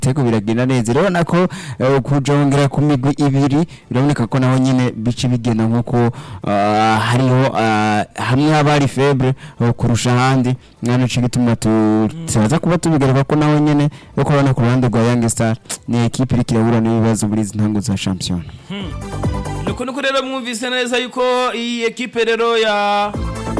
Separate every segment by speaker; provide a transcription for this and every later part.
Speaker 1: ibitego biragenda neza rero nako eh, kujongera ku migwi ibiri biraboneka ko naho nyine bice bigenda nk'uko ah, hariho ah, hamwe haba hari febre eh, kurusha ahandi mwana cyo gituma tu- tuza kuba tubigaruka ko naho nyine yo kubona ku ruhande rwa Young Star ni ekipe iri kirahura n'ibibazo muri izi ntango za champion
Speaker 2: nuko nuko rero mwumvise neza yuko iyi ekipe rero ya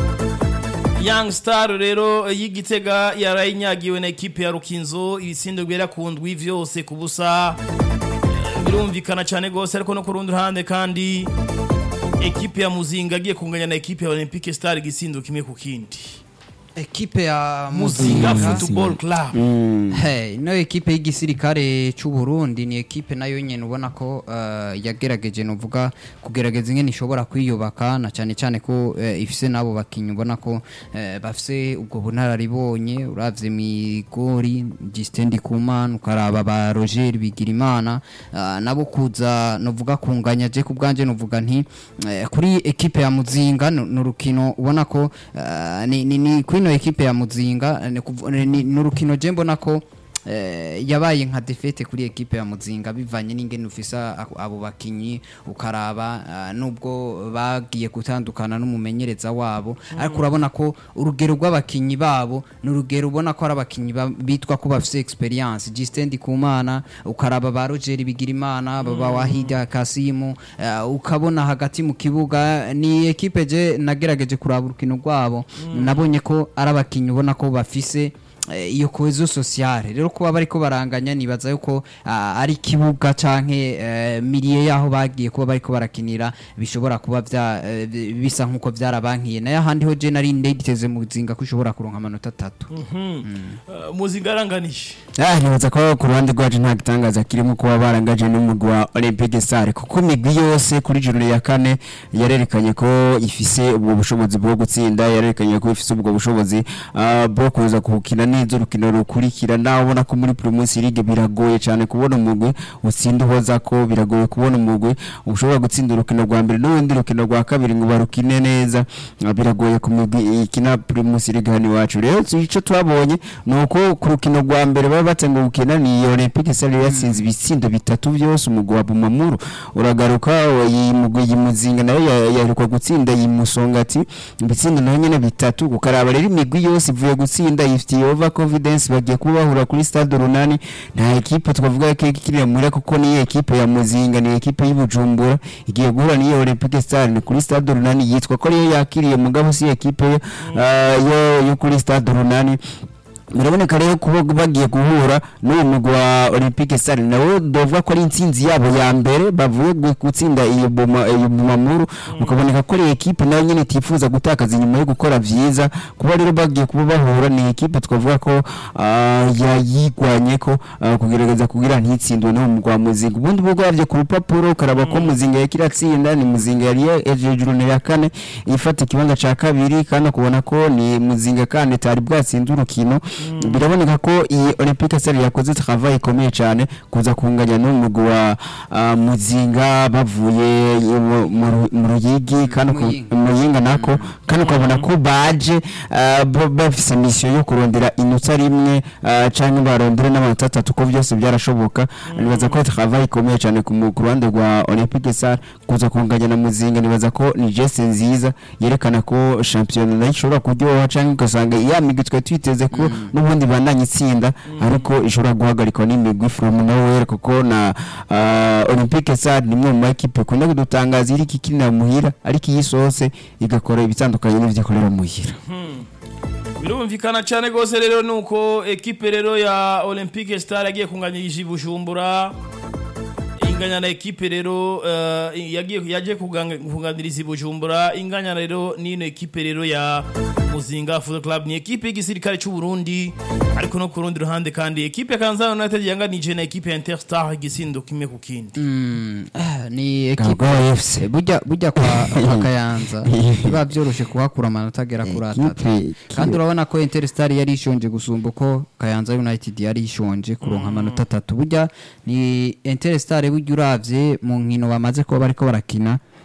Speaker 2: Young Star rero y'igitega yarayinyagiwe na ekipe ya Rukinzo ibisindo bigera ku ndwi vyose ku busa Eh, birumvikana cyane gose ariko no ku rundi ruhande kandi ekipe ya Muzinga agiye kunganya na ekipe ya Olympique Star igisindo kimwe ku kindi
Speaker 3: ekipe ya
Speaker 2: Muzinga
Speaker 3: Muzinga
Speaker 2: Football Club
Speaker 3: Hey, ino ekipe y'igisirikare cy'u Burundi ni ekipe nayo nyene ubona ko uh, yagerageje novuga kugerageza ingene ishobora kwiyubaka na cyane cyane ko uh, ifise nabo bakinyi ubona ko uh, bafise ubwo bunararibonye uravye migori Gistendi Kumana ukaraba ba Roger Bigirimana uh, nabo kuza novuga kunganya je ku bwanje novuga nti uh, kuri ekipe ya Muzinga ni urukino ubona ko uh, ni, ni, ni kuri ino ekipe ya Muzinga ni kuvu- ni- ni urukino je mbona ko eh, yabaye nka defete kuri ekipe ya Muzinga bivanye n'ingene ufisa ako- abo bakinyi ukaraba ah, nubwo bagiye gutandukana n'umumenyereza wabo ariko urabona ko urugero rw'abakinyi babo ni urugero ubona ko ari abakinyi ba- bitwa ko bafise experience Gistendi Kumana ukaraba ba Roger Bigirimana baba Wahida Kasimu eh, ukabona hagati mu kibuga ni ekipe je nagerageje kuraba urukino rwabo nabonye ko ari abakinyi ubona ko bafise eh, iyo cohesion sociale rero kuba bariko baranganya nibaza yuko ah, ari kibuga canke eh, miliye yaho bagiye kuba bariko barakinira bishobora kuba vya eh, bi- bisa nkuko vyarabankiye nayo ahandi ho je nari nditeze mu zinga ko ushobora kuronka amanota atatu
Speaker 2: Eh, Muzinga aranganishe
Speaker 1: Ah, nibaza ko ku ruhande rwacu nta gitangaza kirimo kuba barangaje n'umugwi wa Olympique Star kuko imigwi yose kuri joro ya kane yarerekanye ko ifise ubwo bushobozi bwo gutsinda yarerekanye ko ifise ubwo bushobozi ah, bwo kuza gukina neza urukino rukurikira nawe ubona ko muri Primus League biragoye cyane kubona umugwi utsinda uhoza ko biragoye kubona umugwi ushobora gutsinda urukino rwa mbere n'urundi rukino rwa kabiri ngo barukine neza Ah, biragoye ku migwi ikina Primus League hano iwacu rero icyo twabonye ni uko ku rukino rwa mbere baba batenga gukina ni Olympique Star yatsinze ibitsindo bitatu byose umugwi wa Bumamuru uragaruka iyi mugwi iyi muzinga nayo ya- yaheruka gutsinda iyi musongati ibitsindo nayo nyene bitatu ukaraba rero imigwi yose ivuye gutsinda ifitiye over confidence bagiye kuba bahura kuri stade runani nta ekipe twavuga ko ikirira muri kuko ni ekipe ya muzinga ni ekipe y'Ibujumbura igiye guhura n'iyo Olympique Star ni kuri stade runani yitwa ko ariyo yakiriye mugabo si ekipe yo ah, yo yo kuri stade runani biraboneka rero kuba bagiye guhura n'uyu mugwi wa Olympique Star nawe dovuga ko ari intsinzi yabo ya mbere bavuye gu- gutsinda iyo boma iyo bumamuru ukaboneka ko ari ekipe nayo nyine itifuza gutakaza inyuma yo gukora vyiza kuba rero bagiye kuba bahura ni ekipe twavuga ko ah, yayigwanye ko ah, kugerageza kugira ntitsindwe no mu rwa muzinga ubundi bwo gravye ku rupapuro ukaraba ko muzinga yakira tsinda ni muzinga yari hejuru ya kane ifata ikibanza ca kabiri kandi kubona ko ni muzinga kandi tari bwatsinze urukino biraboneka ko iyi Olympique Star yakoze travail ikomeye cyane kuza kunganya n'umugwi wa ah, muzinga bavuye mu- mu Ru- mu ruyigi kandi ku-
Speaker 3: Muyinga.
Speaker 1: muyinga nako kandi ukabona ko baje ah, ba- bafise mission yo kurondera inota rimwe ah, canke barondere n'amanota atatu ko byose byarashoboka nibaza ko travail ikomeye cyane ku mu- ku ruhande rwa Olympique Star kuza kunganya na muzinga nibaza ko ni geste nziza yerekana ko champion nayo ishobora kuryoha canke ugasanga ya migwi twari twiteze ko n'ubundi bandanye itsinda ariko ishobora guhagarikwa n'imigwi from nowhere kuko na ah, Olympique Star ni imwe mu makipe ikunda kudutangaza iriko ikinira muhira ariko iyi sose igakora ibitandukanye n'ivyo ikorera muhira
Speaker 2: birumvikana cyane rwose rero nuko ekipe rero ya Olympique Star yagiye kunganyirije Bujumbura inganya na ekipe rero eh, yagiye yaje kuganga- kuganiriza i Bujumbura inganya rero nino ekipe rero ya Muzinga Football Club ni ekipe y'igisirikare cy'u Burundi ariko no ku rundi ruhande kandi ekipe ya Kanzano United yanganije na ekipe ya Interstar igisindo kimwe ku kindi
Speaker 3: Mm, ah, ni ekipe
Speaker 1: Gagoye FC
Speaker 3: burya burya kwa kwa Kayanza biba byoroshe kuhakura amanota agera kuri atatu
Speaker 1: Ekipe-
Speaker 3: kandi urabona ko Interstar yari ishonje gusumba uko Kayanza United yari ishonje kuronka amanota atatu burya ni Interstar burya uravye mu nkino bamaze kuba bariko barakina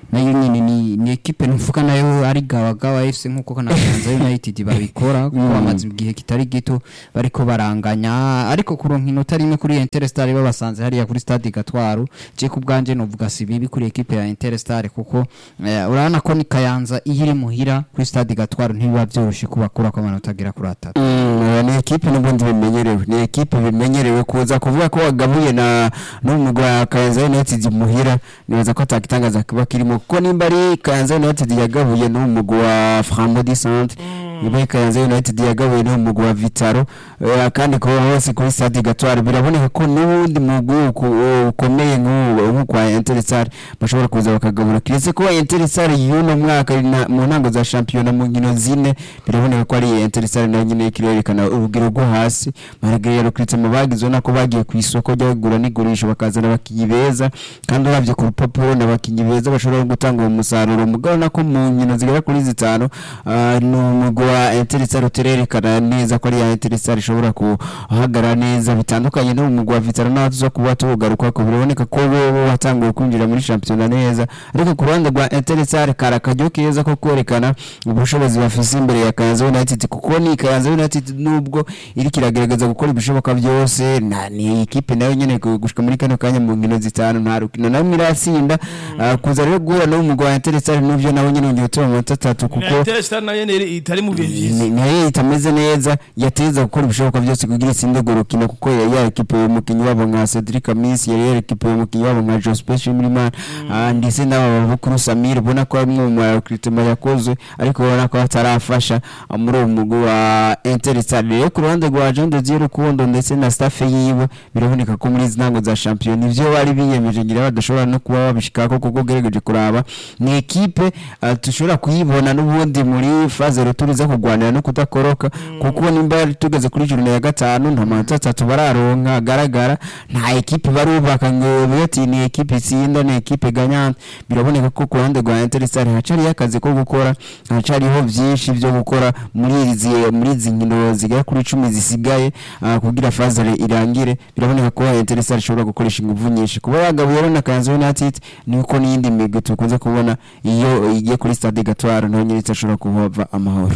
Speaker 3: nayo nyine ni ni ekipe nuvuga nayo ari gawagawa FC nkuko na Kayanza United babikora kuko bamaze igihe kitari gito bariko baranganya ariko kuronka inota rimwe kuri Interstar babasanze hariya kuri stade Gatwaru je ku bwanje novuga si bibi kuri ekipe ya Interstar kuko eh, urabona ko ni Kayanza iyo iri muhira kuri stade Gatwaru ntibiba vyoroshe kubakura ko amanota agera kuri atatu
Speaker 1: Mm, ni ekipe n'ubundi bimenyerewe ni ekipe bimenyerewe kuza kuvuga ko wagabuye na n'umugwi wa Kayanza United muhira nibaza ko atakitangaza kuba kirimo kuko nimba ari Kayanza United yagabuye n'umugwi wa Framodi Centre niba ari Kayanza United yagabuye n'umugwi wa Vitaro eh, kandi ko hose kuri Stade Gatware biraboneka ko n'ubundi mugwi uku- ukomeye nk'uwo nk'ukwa Interstar bashobora kuza bakagabura kiretse ko Interstar y'uno mwaka iri na- mu ntango za shampiyona mu nkino zine biraboneka ko ari Interstar nayo nyine ikirerekana urugero rwo hasi maragere yarukritse mu bagize ubona ko bagiye ku isoko ryo kugura n'igurisha bakazana abakinnyi beza kandi uravye ku rupapuro ni abakinnyi beza bashobora gutanga uwo musaruro mugabo nako mu nkino zigera kuri zitanu ah, ni umugwi wa Interstar utererekana neza ko ari ya Interstar ishobora kuhagarara neza bitandukanye no mu mugwi wa Vitaro naho tuza kuba tugaruka ko biraboneka ko bo watanguye kwinjira muri shampiyona neza ariko ku ruhande rwa Interstar kari akaryo keza ko kwerekana ubushobozi bafise imbere ya Kayanza United kuko ni Kayanza United nubwo iri kiragerageza gukora ibishoboka byose na ni ikipe nayo nyene gu- gushika muri kano kanya mu nkino zitanu nta rukino na rumwe iratsinda Ah, kuza rero guhura no mu mugwi wa Interstar nuvyo nawe nyene ngiye tuba amanota atatu kuko
Speaker 2: Interstar nayo ni- itari mu bihe vyiza
Speaker 1: ni- nayo itameze neza yateza gukora ibishoboka byose kugira itsinde urwo rukino kuko yari yarekipe umukinnyi wabo nka Cedric Amis yari yarekipe umukinnyi wabo nka Joseph Shimirimana ah, ndetse n'aba bakuru Samir ubona ko ari umwe mu recruitment yakozwe ariko ubona ko atarafasha ah, muri uwo mugwi wa Interstar rero ku ruhande rwa Jean de Dieu Rukundo ndetse na staff yiwe biraboneka ko muri izi ntango za shampiyona ivyo bari biyemeje ngira badashobora no kuba babishikako kuko ugerageje kuraba ni ekipe ah, dushobora kuyibona n'ubundi muri faze retour iza kurwanira no kudakoroka kuko nimba yari tugeze kuri jurune ya gatanu nta manota atatu bararonka agaragara nta ekipe barubaka ngo bati ni ekipe itsinda ni ekipe ganyante biraboneka ko ku ruhande rwa Interstar hacariho akazi ko gukora hacariho byinshi byo gukora muri izi muri izi nkino zigera kuri icumi zisigaye ah, kugira faze irangire biraboneka ko Interstar ishobora gukoresha ingufu nyinshi kuba yagabuye rero na Kayanza United ni uko n'iyindi migwi tukunze kubona iyo igiye kuri stade Gatwaro naho nyine itashobora kuhava amahoro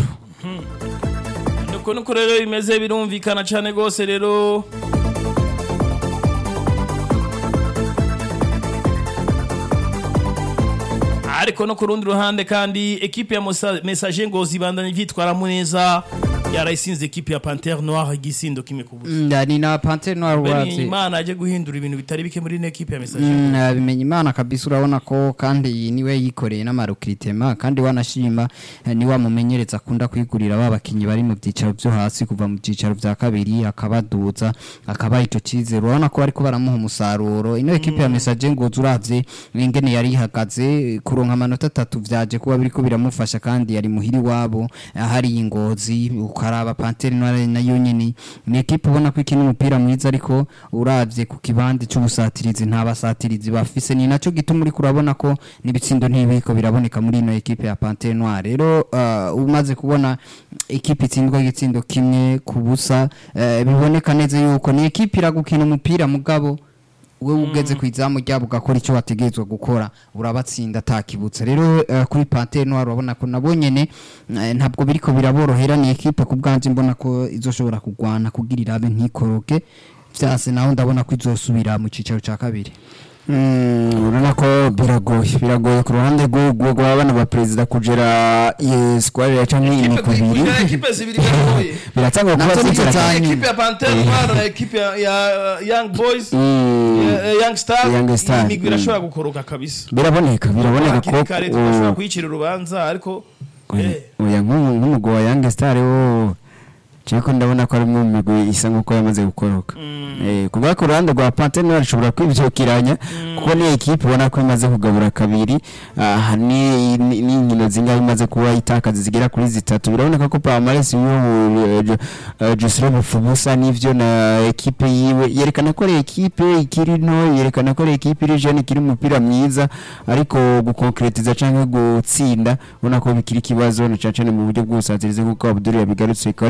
Speaker 2: nuko nuko rero bimeze birumvikana cyane rwose rero ariko no ku rundi ruhande kandi ekipe ya Musa- message ngo zibandanye vyitwaramo neza yarayisinze ekipe ya Panthère Noire igisindo kimwe ku busa
Speaker 3: Mm, ni na Panthère Noire
Speaker 2: Beni
Speaker 3: uravye
Speaker 2: Imana aje guhindura ibintu bitari bike muri ino ekipe ya message
Speaker 3: Mm, abimenya imana kabisa urabona ko kandi niwe yikoreye n'amarokritema kandi wanashima eh, ni wamumenyereza akunda kwigurira ba bakinyi bari mu byicaro byo hasi kuva mu byicaro bya kabiri akabaduza akabaha icyo cyizere urabona ko bariko baramuha umusaruro ino ekipe ya message ngo uravye ingene yari ihagaze kuronka amanota atatu vyaje kuba biriko biramufasha kandi yari muhiri wabo hari ingozi ukaraba Panthère Noire nayo nyene ni ekipe ubona ko ikina umupira mwiza ariko uravye ku kibande cy'ubusatirizi nta basatirizi bafise ni naco gituma uri kurabona ko n'ibitsindo ntibiko biraboneka muri ino ekipe ya Panthère Noire rero uh, umaze kubona ekipe itsindwa igitsindo kimwe ku busa eh, biboneka neza yuko ni ekipe iragukina umupira mugabo we ugeze ku izamu ryabo ugakora icyo wategerezwa gukora urabatsinda atakibutsa rero eh, kuri Panthère Noire urabona ko nabo nyene eh, ntabwo biriko biraborohera ni ekipe ku bwanje mbona ko izoshobora kugwana kugira irabe ntikoroke vyase naho ndabona ko izosubira mu cicaro ca kabiri
Speaker 1: Mm, urabona ko biragoye biragoye ku ruhande rw'urwo rw'abana ba perezida kugera iyi square ya canke imigwi ibiri
Speaker 2: Kugira ekipe zibiri biragoye
Speaker 1: biratanga kuba
Speaker 3: Nazo ni
Speaker 1: zigera
Speaker 3: za nyuma.
Speaker 2: ekipe ya Panthère Noire na ekipe ya ya Young Boys
Speaker 1: Mm,
Speaker 2: ya- ya Young Star
Speaker 1: Young Star,
Speaker 2: imigwi
Speaker 1: mm.
Speaker 2: irashobora gukoroka kabisa
Speaker 1: biraboneka biraboneka ko
Speaker 2: hakiri kare tugashobora kuyicira urubanza ariko eh,
Speaker 1: oya nk'umu- nk'umugwi wa Young Star wo Cheko ndabona ko ari mu migwi isa nkuko yamaze gukoroka. Eh kuba ku ruhande rwa Panthère Noire ashobora kwivyukiranya kuko ni equipe ubona ko imaze kugabura kabiri ah ni ni- ni inkino zingahe imaze kuba itakaza zigera kuri zitatu biraboneka ko Palmares yo Joseph Fubusa nivyo na equipe yiwe yerekana ko ari equipe ikiri nto yerekana ko ari equipe iri jeune ikiri umupira mwiza ariko gukonkretiza canke gutsinda ubona ko bikiri ikibazo na cane cane mu buryo bw'ubusatirizi kuko Abdul yabigarutse ariko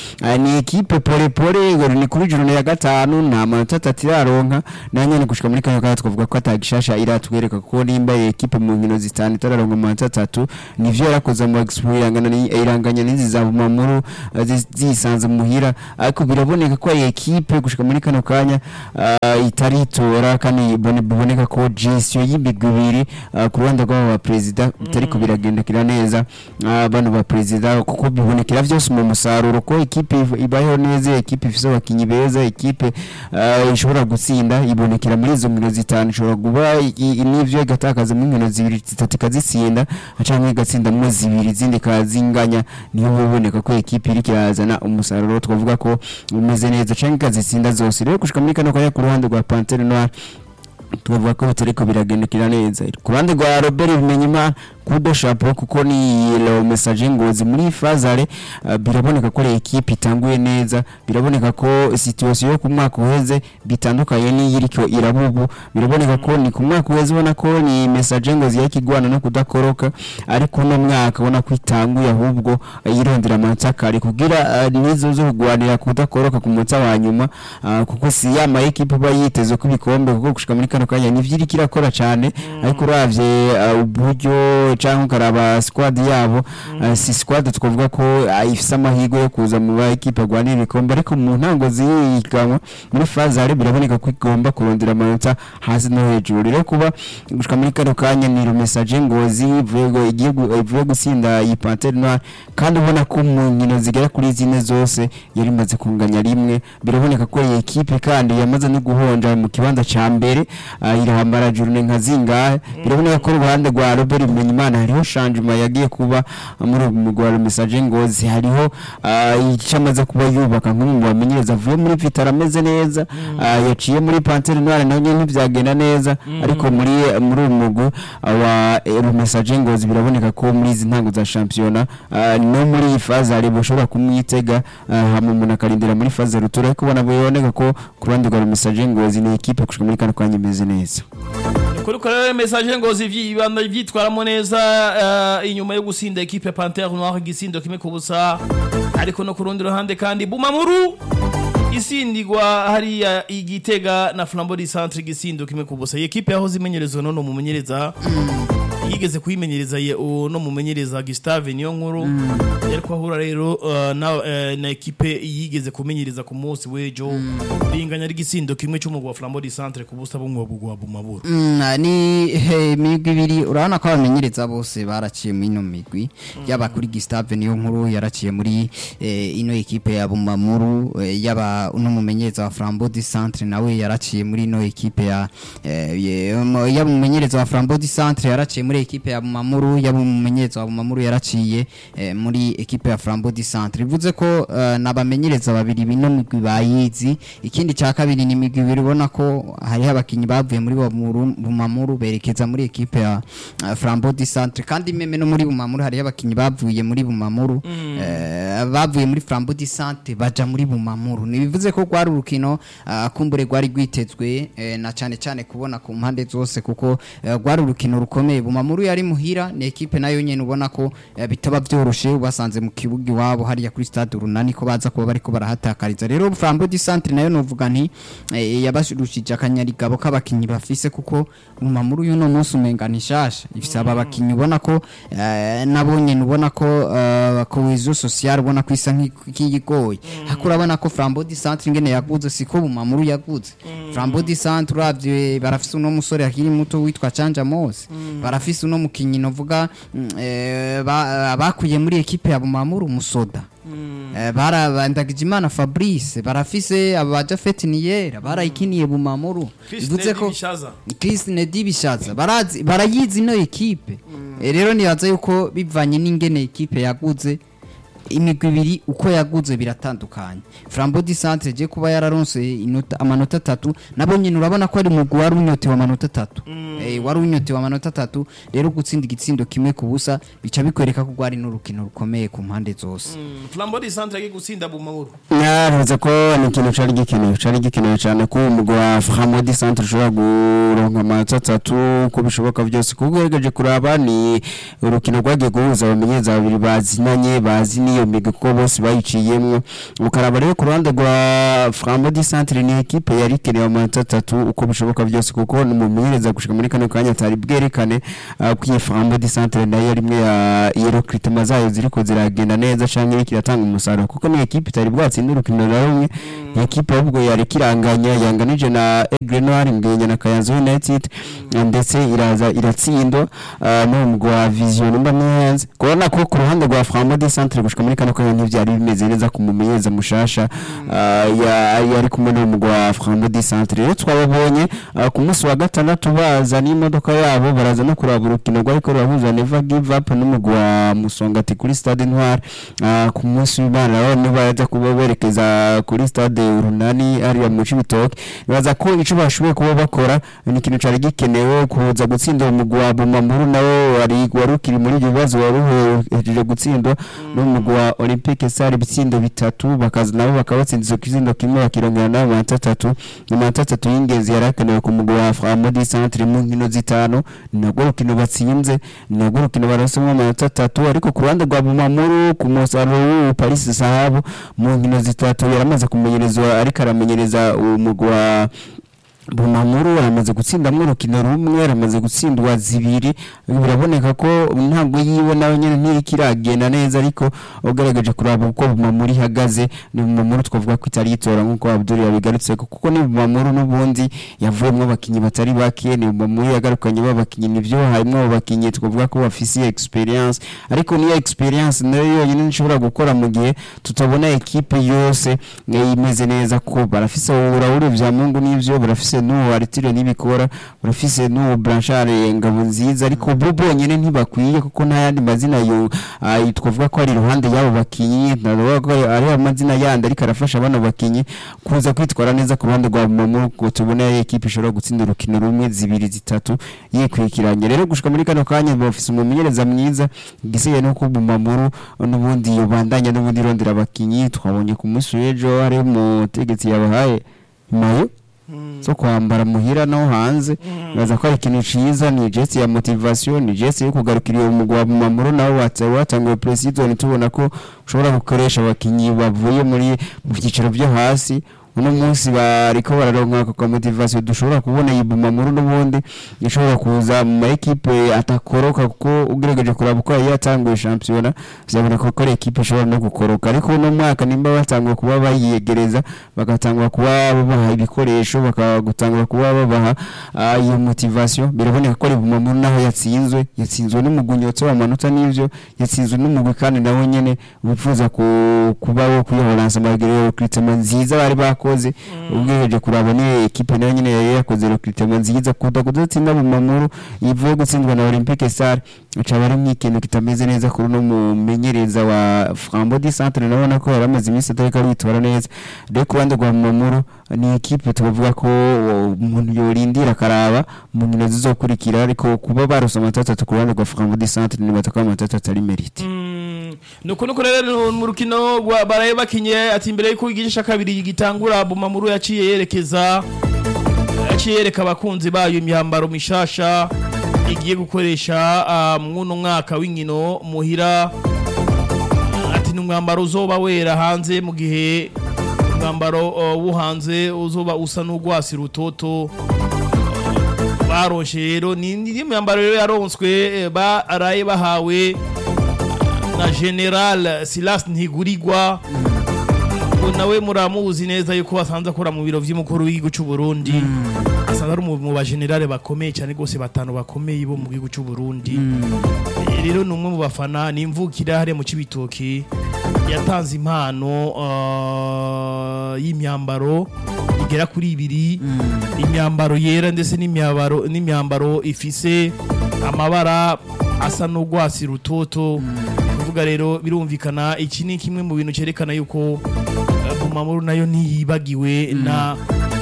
Speaker 1: ah, ni ekipe pole pole ngo ni kuri juru ya gatanu nta manota atatu iraronka na nyene gushika muri kano kanya twavuga ko atagishasha iratwereka kuko nimba iyi ekipe mu nkino zitanu itararonka amanota atatu nivyo yarakoze mu expo irangana ni iranganya n'izi za Bumamuru ah, zi- zisanze muhira ariko biraboneka ko iyi ekipe gushika muri kano kanya ah, itaritora kandi bone- biboneka ko gestion y'imigwi ibiri ah, ku ruhande rw'abo ba perezida bitariko biragendekera neza ah, bano ba perezida kuko bibonekera vyose mu musaruro ko ekipe iv- ibayeho neza ekipe ifise abakinyi beza ekipe ah, ishobora gutsinda ibonekera muri izo nkino zitanu ishobora kuba i- i- n'ivyo igatakaza mu nkino zibiri zitatu ikazitsinda canke igatsindamwo zibiri izindi ikazinganya niyo biboneka ko ekipe iriko irazana umusaruro twavuga ko umeze neza canke ikazitsinda zose rero gushika muri kano kanya ku ruhande rwa Panthère Noire tubavuga ko bitariko biragendekera neza ku ruhande rwa Robert Bimenyimana kudo chapeau kuko ni le message ngozi muri fazare uh, biraboneka ko le equipe itanguye neza biraboneka ko situation yo ku mwaka uheze bitandukanye n'iyiriko irabubu biraboneka ko ni ku mwaka uheze ubona ko ni message ngozi yakigwana no kudakoroka ariko no mwaka ubona ko itanguye ahubwo uh, yirondera amanota kare kugira uh, nizo zo kugwanira kudakoroka ku munsi wa nyuma uh, kuko si ya ma equipe ba yiteze ko ibikombe kuko gushika muri kano kanya nivyo iriko irakora cyane ariko uravye uh, uburyo cyangwa ukaraba squad yabo uh, si squad twavuga ko uh, ifise amahirwe yo kuza mu ba equipe agwanira ibikombe ariko mu ntango ziyiganwa muri fazare biraboneka ko igomba kurondera amanota hasi no hejuru rero kuba gushika muri kano kanya ni le message ngozi ivuye gu- igiye gu- ivuye gusinda iyi Panthère Noire kandi ubona ko mu nkino zigera kuri zine zose yari imaze kunganya rimwe biraboneka ko iyi ekipe kandi yamaze no guhonja mu kibanza ca mbere uh, irahambara jurune nka zingahe biraboneka ko uruhande rwa Robert Bimenyimana hariho changement yagiye kuba uh, muri uyu mugwi wa message ngozi hariho uh, icyo amaze kuba yubaka nk'umwe mu bamenyereza avuye muri Vitara ameze neza uh, yaciye muri Panthère Noire nayo nyene ntivyagenda neza ariko muri muri uyu mugwi uh, wa eh, message ngozi biraboneka ko muri izi ntango za championnat uh, no muri iyi faze hari bushobora kumwitega uh, hama umuntu akarindira muri faze rutura ariko ubona biboneka ko ku ruhande rwa message ngozi ni equipe gushika muri kano kanya imeze neza
Speaker 2: kuri ko rero message ngozi vyibanda vyitwaramo neza eh, inyuma yo gusinda equipe ya Panthère Noire igisindo kimwe ku busa ariko no ku rundi ruhande kandi Bumamuru isindigwa hariya igitega na Flambeau du Centre igisindo kimwe ku busa iyi equipe yahoze imenyerezwa none umumenyereza yigeze kuyimenyereza ye uno mumenyereza Gustave niyo nkuru yari kwahura rero uh, na, uh, na ekipe yigeze kumenyereza ku munsi w'ejo binganya rigisindo kimwe cy'umugwa wa Flambeau du Centre ku busa bumwe bugwa bumaburu
Speaker 3: Mm, ni he, imigwi ibiri urabona ko abamenyereza bose baraciye muri ino migwi yaba kuri Gustave niyo nkuru yaraciye muri eh, ino ekipe ya Bumamuru eh, yaba uno mumenyereza wa Flambeau du Centre nawe yaraciye muri ino ekipe ya eh, ye- um, yaba umumenyereza wa Flambeau du Centre yaraciye muri ekipe ya Bumamuru yaba umumenyereza wa Bumamuru yaraciye eh, muri ekipe ya Flambeau du Centre bivuze ko eh, nabamenyereza babiri bino migwi bayizi ikindi cya kabiri ni imigwi ibiri ubona ko hariho abakinnyi bavuye muri Bumamuru Bumamuru berekeza muri ekipe ya uh, Flambeau du Centre kandi meme no muri Bumamuru hariho abakinnyi bavuye muri Bumamuru eh, bavuye muri Flambeau du Centre baja muri Bumamuru nibivuze ko rwari urukino uh, kumbure rwari rwitezwe eh, na cyane cyane kubona ku mpande zose kuko eh, rwari urukino rukomeye Bumamuru yari muhira ni ekipe nayo nyene ubona ko eh, bitaba byoroshe ubasanze mu kibuga iwabo hariya kuri stade runani ko baza kuba bariko barahatakariza rero Flambeau du Centre nayo novuga nti eh, yabashurushije akanyarigabo k'abakinyi bafise kuko Bumamuru y'uno munsi umenga ni shasha ifise aba bakinyi ubona ko eh, nabo nyene ubona ko eh, cohesion sociale ubona ko isa nk'iyigoye hako urabona ko Flambeau du Centre ingene yaguze siko Bumamuru yaguze Flambeau du Centre uravye barafise uno musore akiri muto witwa Canja Mose barafise uno mukinyi novuga mm, eh, ba- bakuye muri ekipe ya Bumamuru Musoda Eh, barabandagije imana Fabrice barafise abaja Fetiniera barayikiniye Bumamuru bivuze ko
Speaker 2: bishaza
Speaker 3: Christine Dibishaza barazi barayizi no ekipe Eh, rero nibaza yuko bivanye n'ingene ekipe yaguze imigwi ibiri uko yaguze biratandukanye Flambeau du Centre je kuba yararonse inota amanota atatu nabo nyine urabona ko ari umugwi wari unyotewe amanota atatu eh, wari unyotewe amanota atatu rero gutsinda igitsindo kimwe ku busa bica bikwereka ko rwari n'urukino rukomeye ku mpande zose
Speaker 2: Flambeau du Centre yagiye gutsinda Bumamuru
Speaker 1: naravuze ko ni ikintu cari gikenewe cari gikenewe cyane ko umugwi wa Flambeau du Centre ushobora guronka amanota atatu uko bishoboka byose kuko ugerageje kuraba ni urukino rwagiye guhuza abamenyereza babiri bazinanye bazi n'iyo migwi kuko bose bayiciyemwo ukaraba rero ku ruhande rwa Flambeau du Centre ni ekipe yari ikenewe amanota atatu uko bishoboka byose kuko ni umumenyereza gushika muri kano kanya atari bwerekane ah, ko iyi Flambeau du Centre nayo ari imwe ya iyo recruitment zayo ziriko ziragenda neza canke iriko iratanga umusaruro kuko ni ekipe itari bwatsinde urukino na rumwe ni ekipe ahubwo yari kiranganya yanganije na Aigle Noir ngenya na Kayanza United ah, ndetse iraza iratsindwa ah, n'umugwi wa Vision mba neza kubona ko ku ruhande rwa Flambeau du Centre gushika muri kano kanya ntivyari bimeze neza ku mumenyereza mushasha ah, ya- yari kumwe n'umugwi wa Flambeau du Centre rero twababonye ah, ku munsi wa gatandatu baza n'imodoka yabo baraza no kuraba urukino rwariko rurahuza Never Give Up n'umugwi wa Musongati kuri Stade Intwari Ah, ku munsi w'Imana rero nibo baraza kuba berekeza kuri Stade Urunani hariya mu Cibitoke baza ko ico bashoboye kuba bakora ni ikintu cari gikenewe kuza gutsindira umugwi wa Bumamuru nawo wari wari ukiri muri ibyo bibazo wari uhejeje gutsindwa n'umugwi wa Olympique Stars ibitsindo bitatu bakaza nabo bakaba batsinze ikizindo kimwe bakirongera nabo amanota atatu amanota atatu y'ingenzi yari akenewe ku mugwi wa Flambeau du Centre mu nkino zitanu ni nabwo rukino batsinze ni nabwo rukino barasemwo amanota atatu ariko ku ruhande rwa Bumamuru ku musaruro w'ubu Paris Sahabu mu nkino zitatu yaramaze kumenyerezwa ariko aramenyereza umugwi wa Bumamuru aramaze gutsindamwo urukino rumwe aramaze gutsindwa zibiri biraboneka ko ntabwo yiwe nawe nyene ntiriko iragenda neza ariko ugaragaje kuraba uko Bumamuru ihagaze ni Bumamuru twavuga ko itari yitora nk'uko Abdul yabigarutse kuko ni Bumamuru n'ubundi yavuyemwo abakinyi batari bake ni Bumamuru yagarukanye b'abakinyi nivyo harimwo abo bakinyi twavuga ko bafise experience ariko niyo experience nayo yonyine nishobora gukora mu gihe tutabona ekipe yose eh, imeze neza ko barafise urabure vya Mungu n'ivyo barafise n'uwo Aritire n'ibikora barafise n'uwo Blanchard ngabo nziza ariko bo bonyene ntibakwiye kuko nta yandi mazina yo ah, twavuga ko ari iruhande y'abo bakinyi navuga ko ari amazina yandi ariko arafasha bano bakinyi kuza kwitwara neza ku ruhande rwa Momo ko tubona ekipe ishobora gutsinda urukino rumwe zibiri zitatu yikwikiranye rero gushika muri kano kanya bafise umumenyereza mwiza igisigaye no ku Bumamuru n'ubundi yobandanya n'ubundi rondera abakinyi twabonye ku munsi w'ejo hari umutegetsi yabahaye mayo zo kwambara muhira no hanze baza ko ari ikintu ciza ni geste ya motivation ni geste yo kugarukira uwo mugwa wa Bumamuru nawo watse watanguye preseason tubona ko ushobora gukoresha abakinyi bavuye muri mu byiciro byo hasi uno munsi bariko bararonka ako ka motivation dushobora kubona iyi Bumamuru n'ubundi ishobora kuza mu ma equipe atakoroka kuko ugerageje kuraba uko yari yatanguye championnat vyaboneka ko ari equipe ishobora no gukoroka ariko uno mwaka nimba batanguye kuba bayiyegereza bagatangura kuba babaha ibikoresho bakagutangura kuba babaha ah, iyo motivation biraboneka ko ari Bumamuru naho yatsinzwe yatsinzwe n'umugunyotso w'amanota n'ivyo yatsinzwe n'umugwi kandi nawe nyene wifuza ku- kuba wo kuyohoransa amagere recruitment nziza bari bakoze ubwiheje kuraba ni equipe nayo nyene yari yakoze recruitment nziza kuda kudatsinda Bumamuru ivuye gutsindwa na Olympique Star acaba ari nk'ikintu kitameze neza kuri uno mumenyereza wa Flambeau du Centre nabona ko yari amaze iminsi atariko aritwara neza rero ku ruhande rwa Bumamuru ni equipe tubavuga ko uh, umuntu yorindira akaraba mu nkino zizokurikira ariko kuba barose amanota atatu ku ruhande rwa Flambeau du Centre nibaza ko amanota atatu ari mérite
Speaker 2: nuko nuko rero mu rukino rwa baraye bakinye ati imbere yuko igice kabiri gitangura Bumamuru yaciye yerekeza yaciye yereka abakunzi bayo imyambaro mishasha igiye gukoresha ah, mwuno mwaka w'inkino muhira ati ni umwambaro uzoba wera hanze mu gihe umwambaro uh, wo hanze uzoba usa n'urwasi rutoto baronshe rero ni ni myambaro rero yaronswe eh, baraye bahawe na General Silas Ntigurirwa ngo nawe muramuzi neza yuko asanze akora mu biro vy'umukuru w'igihugu cy'u Burundi asanze ari mu mu ba generale bakomeye cyane gose batanu bakomeye bo mu gihugu cy'u Burundi Eh, rero ni umwe mu bafana ni imvukira hariya mu Cibitoki yatanze impano ah, y'imyambaro igera kuri ibiri imyambaro yera ndetse n'imyambaro n'imyambaro ifise amabara asa n'urwasi rutoto kuvuga rero birumvikana iki ni kimwe mu bintu cyerekana yuko eh, Bumamuru nayo ntiyibagiwe na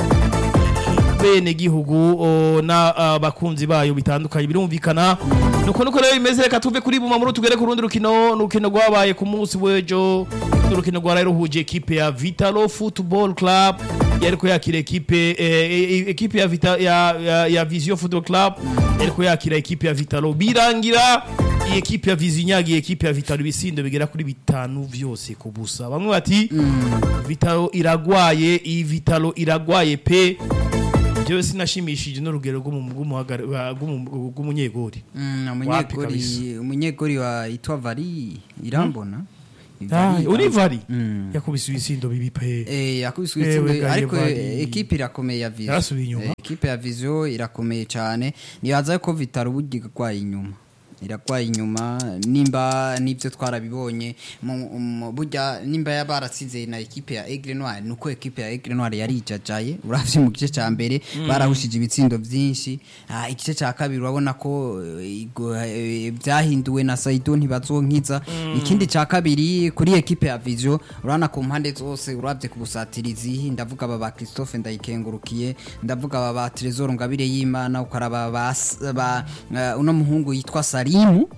Speaker 2: bene gihugu o, na ah, bakunzi bayo bitandukanye birumvikana nuko nuko rero bimeze reka tuve kuri Bumamuru tugere ku rundi rukino n'urukino rwabaye ku munsi w'ejo n'urukino rwaraye ruhuje ekipe ya Vitalo Football Club yariko yakira ekipe eh, eh, ekipe ya, Vita, ya, ya, ya Vision Football Club yariko yakira ekipe ya Vitalo birangira iyi ekipe ya vizinyaga iyi ekipe ya vitaro ibisindo bigera kuri bitanu vyose ku busa bamwe bati vitaro iragwaye iyi vitaro iragwaye pe jewe sinashimishije n'urugero rw'umu- rw'umuhagara- wa- rw'umu- rw'umunyegori
Speaker 3: Mm,
Speaker 2: Wapi
Speaker 3: umunyegori
Speaker 2: kabisa.
Speaker 3: umunyegori wa itwa vari irambona
Speaker 2: Ah,
Speaker 3: Vari-
Speaker 2: urivari
Speaker 3: Mm.
Speaker 2: yakubise ibisindo bibi pe
Speaker 3: Eh, yakubiswe
Speaker 2: Ewe
Speaker 3: itsinda
Speaker 2: gaye
Speaker 3: ariko
Speaker 2: Vari.
Speaker 3: eh, ekipe irakomeye ya Vision.
Speaker 2: Yarasubiye inyuma.
Speaker 3: Eh, ekipe ya Vision irakomeye cyane nibaza ko Vitaro burya igwaye inyuma iragwaye inyuma nimba nibyo twarabibonye mu- mu- burya nimba yabaratsinze na ekipe ya Aigle Noir nuko ekipe ya Aigle Noir yari ijajaye uravye mu gice ca mbere barahushije ibitsindo vyinshi Ah, igice ca kabiri urabona ko eh, igo- eh, vyahinduwe na Saido ntibazonkiza ikindi ca kabiri kuri ekipe ya Vision urabona ku mpande zose uravye ku busatirizi ndavuga aba ba Christophe ndayikengurukiye ndavuga aba ba Trezor Ngabire y'Imana ukaraba ba, ba uh, uno muhungu yitwa Salimu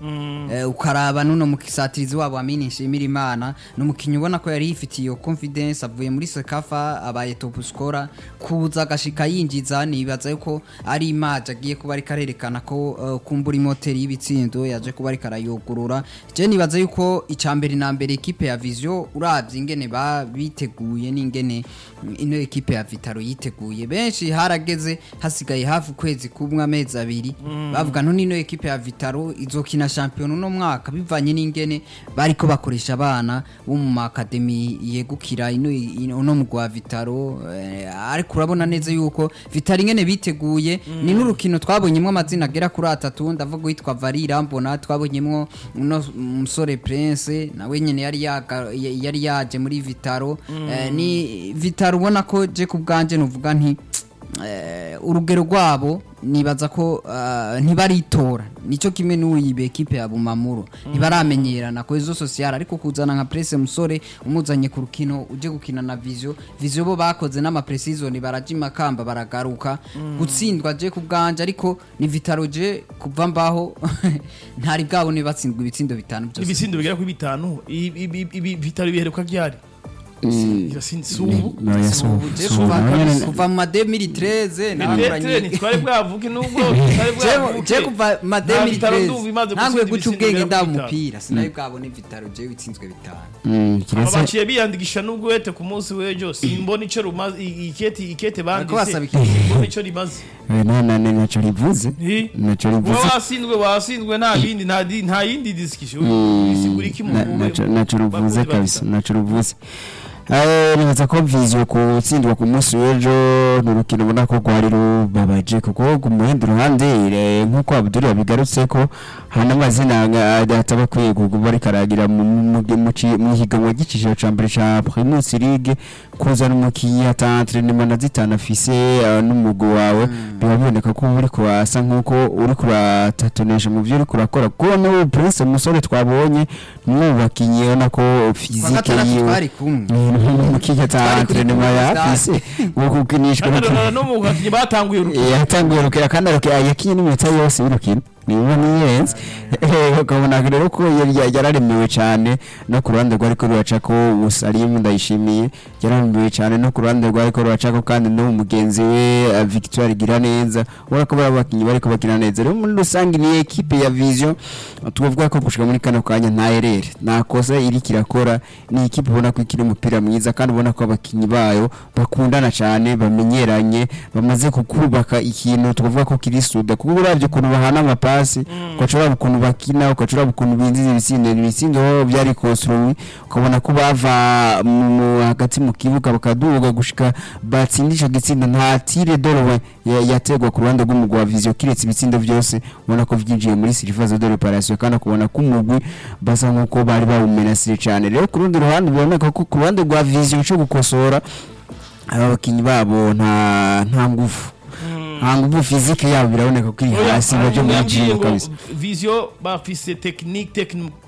Speaker 3: eh, ukaraba nuno mukisatirizi wabo Amini Nshimira Imana numukinyi ubona ko yari yifitiye iyo confidence avuye muri Sekafa abaye top scorer kuza agashika yinjiza nibaza yuko ari imaje agiye kuba ariko arerekana ko uh, kumbura imoteri y'ibitsindo yaje kuba ariko arayugurura je nibaza yuko icambere na mbere ekipe ya Vision uravye ingene ba biteguye n'ingene mm, ino ekipe ya Vitaro yiteguye benshi harageze hasigaye hafi ukwezi kumwe amezi abiri bavuga none ino ekipe ya Vitaro izokina champion uno mwaka bivanye n'ingene bariko bakoresha abana bo mu makademi yegukira ino ino- uno mugwa wa Vitaro eh, ariko urabona neza yuko Vitaro ingene biteguye ni n'urukino twabonyemwo amazina agera kuri atatu ndavuga witwa Varira mbona twabonyemwo uno musore Prince nawe nyene yari yaga- ya- yari yaje muri Vitaro eh, ni Vitaro ubona ko je ku bwanje nuvuga nti eh, urugero rwabo nibaza ko ah, ntibaritora nico kimwe n'uyibe ekipe ya Bumamuro ntibaramenyerana ko izo social ariko kuzana nka Presse musore umuzanye ku rukino uje gukina na Vision Vision bo bakoze n'ama precision barajima kamba baragaruka gutsindwa je ku bwanje ariko ni Vitaro je kuva mbaho ntari bwabone batsindwa ibitsindo bitanu byose
Speaker 2: ibisindo bigera kuri bitanu ibi- ibi- ibi vitaro biheruka ryari irasinzi si
Speaker 1: Ni-
Speaker 2: ubu
Speaker 1: no, ya si ubu.
Speaker 3: Je
Speaker 1: Si ubu.
Speaker 3: kuva-
Speaker 1: Nawe nyene-
Speaker 3: kuva mu ma 2013
Speaker 2: Petre ntitwari bwavuge nubwo tutari bwavuge
Speaker 3: je kuva ma
Speaker 2: Nta Vitaro ndumva imaze
Speaker 3: 2013 ntangwe
Speaker 2: gutsinda
Speaker 3: guca
Speaker 2: ibisindo
Speaker 3: ubwenge
Speaker 2: bigera
Speaker 3: nda
Speaker 2: kuri bitanu.
Speaker 3: umupira sinayo bwabone Vitaro je bitsinzwe bitanu
Speaker 1: Mm,
Speaker 2: aba
Speaker 1: kiretse
Speaker 2: baciye biyandikisha n'ubwo wete ku munsi w'ejo simbona ico rumaze i- ikete ikete
Speaker 3: Bariko
Speaker 2: banditse
Speaker 3: basaba ikete.
Speaker 2: simbona ico rimaze
Speaker 1: eh, na- na- na- naco rivuze
Speaker 2: Eh?
Speaker 1: naco
Speaker 2: uba
Speaker 1: rivuze
Speaker 2: wasindwe wasindwe nta bindi nta di- nta yindi discussion bisigura iki mu
Speaker 1: Na-
Speaker 2: mu-
Speaker 1: naco naco ruvuze
Speaker 2: bakunzi ba
Speaker 1: kabisa
Speaker 2: Vitaro.
Speaker 1: naco ruvuze Eh, nibaza ko Vision kutsindwa ku munsi w'ejo ni urukino ubona ko rwari rubabaje kuko ku muhindi ruhande eh, nk'uko Abdul yabigarutse ko hari n'amazina nga- ataba akwiye kuba ariko aragira mu- mu- mu ci- mu higanwa ry'ikiciro ca mbere ca Primus League kuzana umukinyi ata entraînement na zitanu afise eh, n'umugwi wawe biba biboneka ko uba uriko asa nk'uko uriko uratatonesha mu vyo uriko urakora kuko n'ubu Prince Musore twabonye ni mu bakinyi ubona ko
Speaker 3: kwa
Speaker 1: fizike
Speaker 3: gatandatu
Speaker 1: yiwe
Speaker 3: twari kumwe
Speaker 1: umukinyi ata
Speaker 3: Twari kuri
Speaker 1: entraînement
Speaker 3: Primus
Speaker 1: yafise wo gukinishwa
Speaker 2: Kandi
Speaker 1: n'ukinyi.
Speaker 2: no- no mu bakinyi batanguye urukino
Speaker 1: yatanguye rukira kandi arukira yakinye n'iminota yose y'urukino niba niyenze ukabona rero ko yari- yari- yararemewe cyane no ku ruhande rwari ko ruraca ko Musalimu ndayishimiye yararemewe cyane no ku ruhande rwari ko ruraca ko kandi no mugenzi we eh, Victoire Giraneza ubona ko bari abakinnyi bari kubakina neza rero muri rusange ni ekipe ya Vision tuvuga ko gushika muri kano kanya nta erere nta kosa iri kirakora ni ikipe ubona ko ikiri umupira mwiza kandi ubona ko abakinnyi bayo bakundana cyane bamenyeranye bamaze kukubaka ikintu tukavuga ko kiri suda kuko uravye ukuntu bahana amapasi ukaca uraba ukuntu bakina ukaca uraba ukuntu binjiza ibitsindo ibitsindo aho byari construit ukabona ko bava mu- mu- hagati mu kibuga bakaduga gushika batsinda ico gitsindo nta tire dorowe yategwa ku ruhande rw'umugwi wa Vision kiretse ibitsindo byose ubona ko vyinjiye muri surface de reparation kandi ukabona ko umugwi basa nkuko bari bawumenasire cyane rero ku rundi ruhande biboneka ko ku ruhande rwa Vision cyo gukosora aba bakinyi babo nta nta ngufu nta ngufu fizike yabo biraboneka ko iri
Speaker 2: Oya,
Speaker 1: hasi
Speaker 2: hari
Speaker 1: baje muri
Speaker 2: umuntu yambwiye
Speaker 1: gym
Speaker 2: ngo
Speaker 1: kabisa
Speaker 2: Vision bafise technique techni-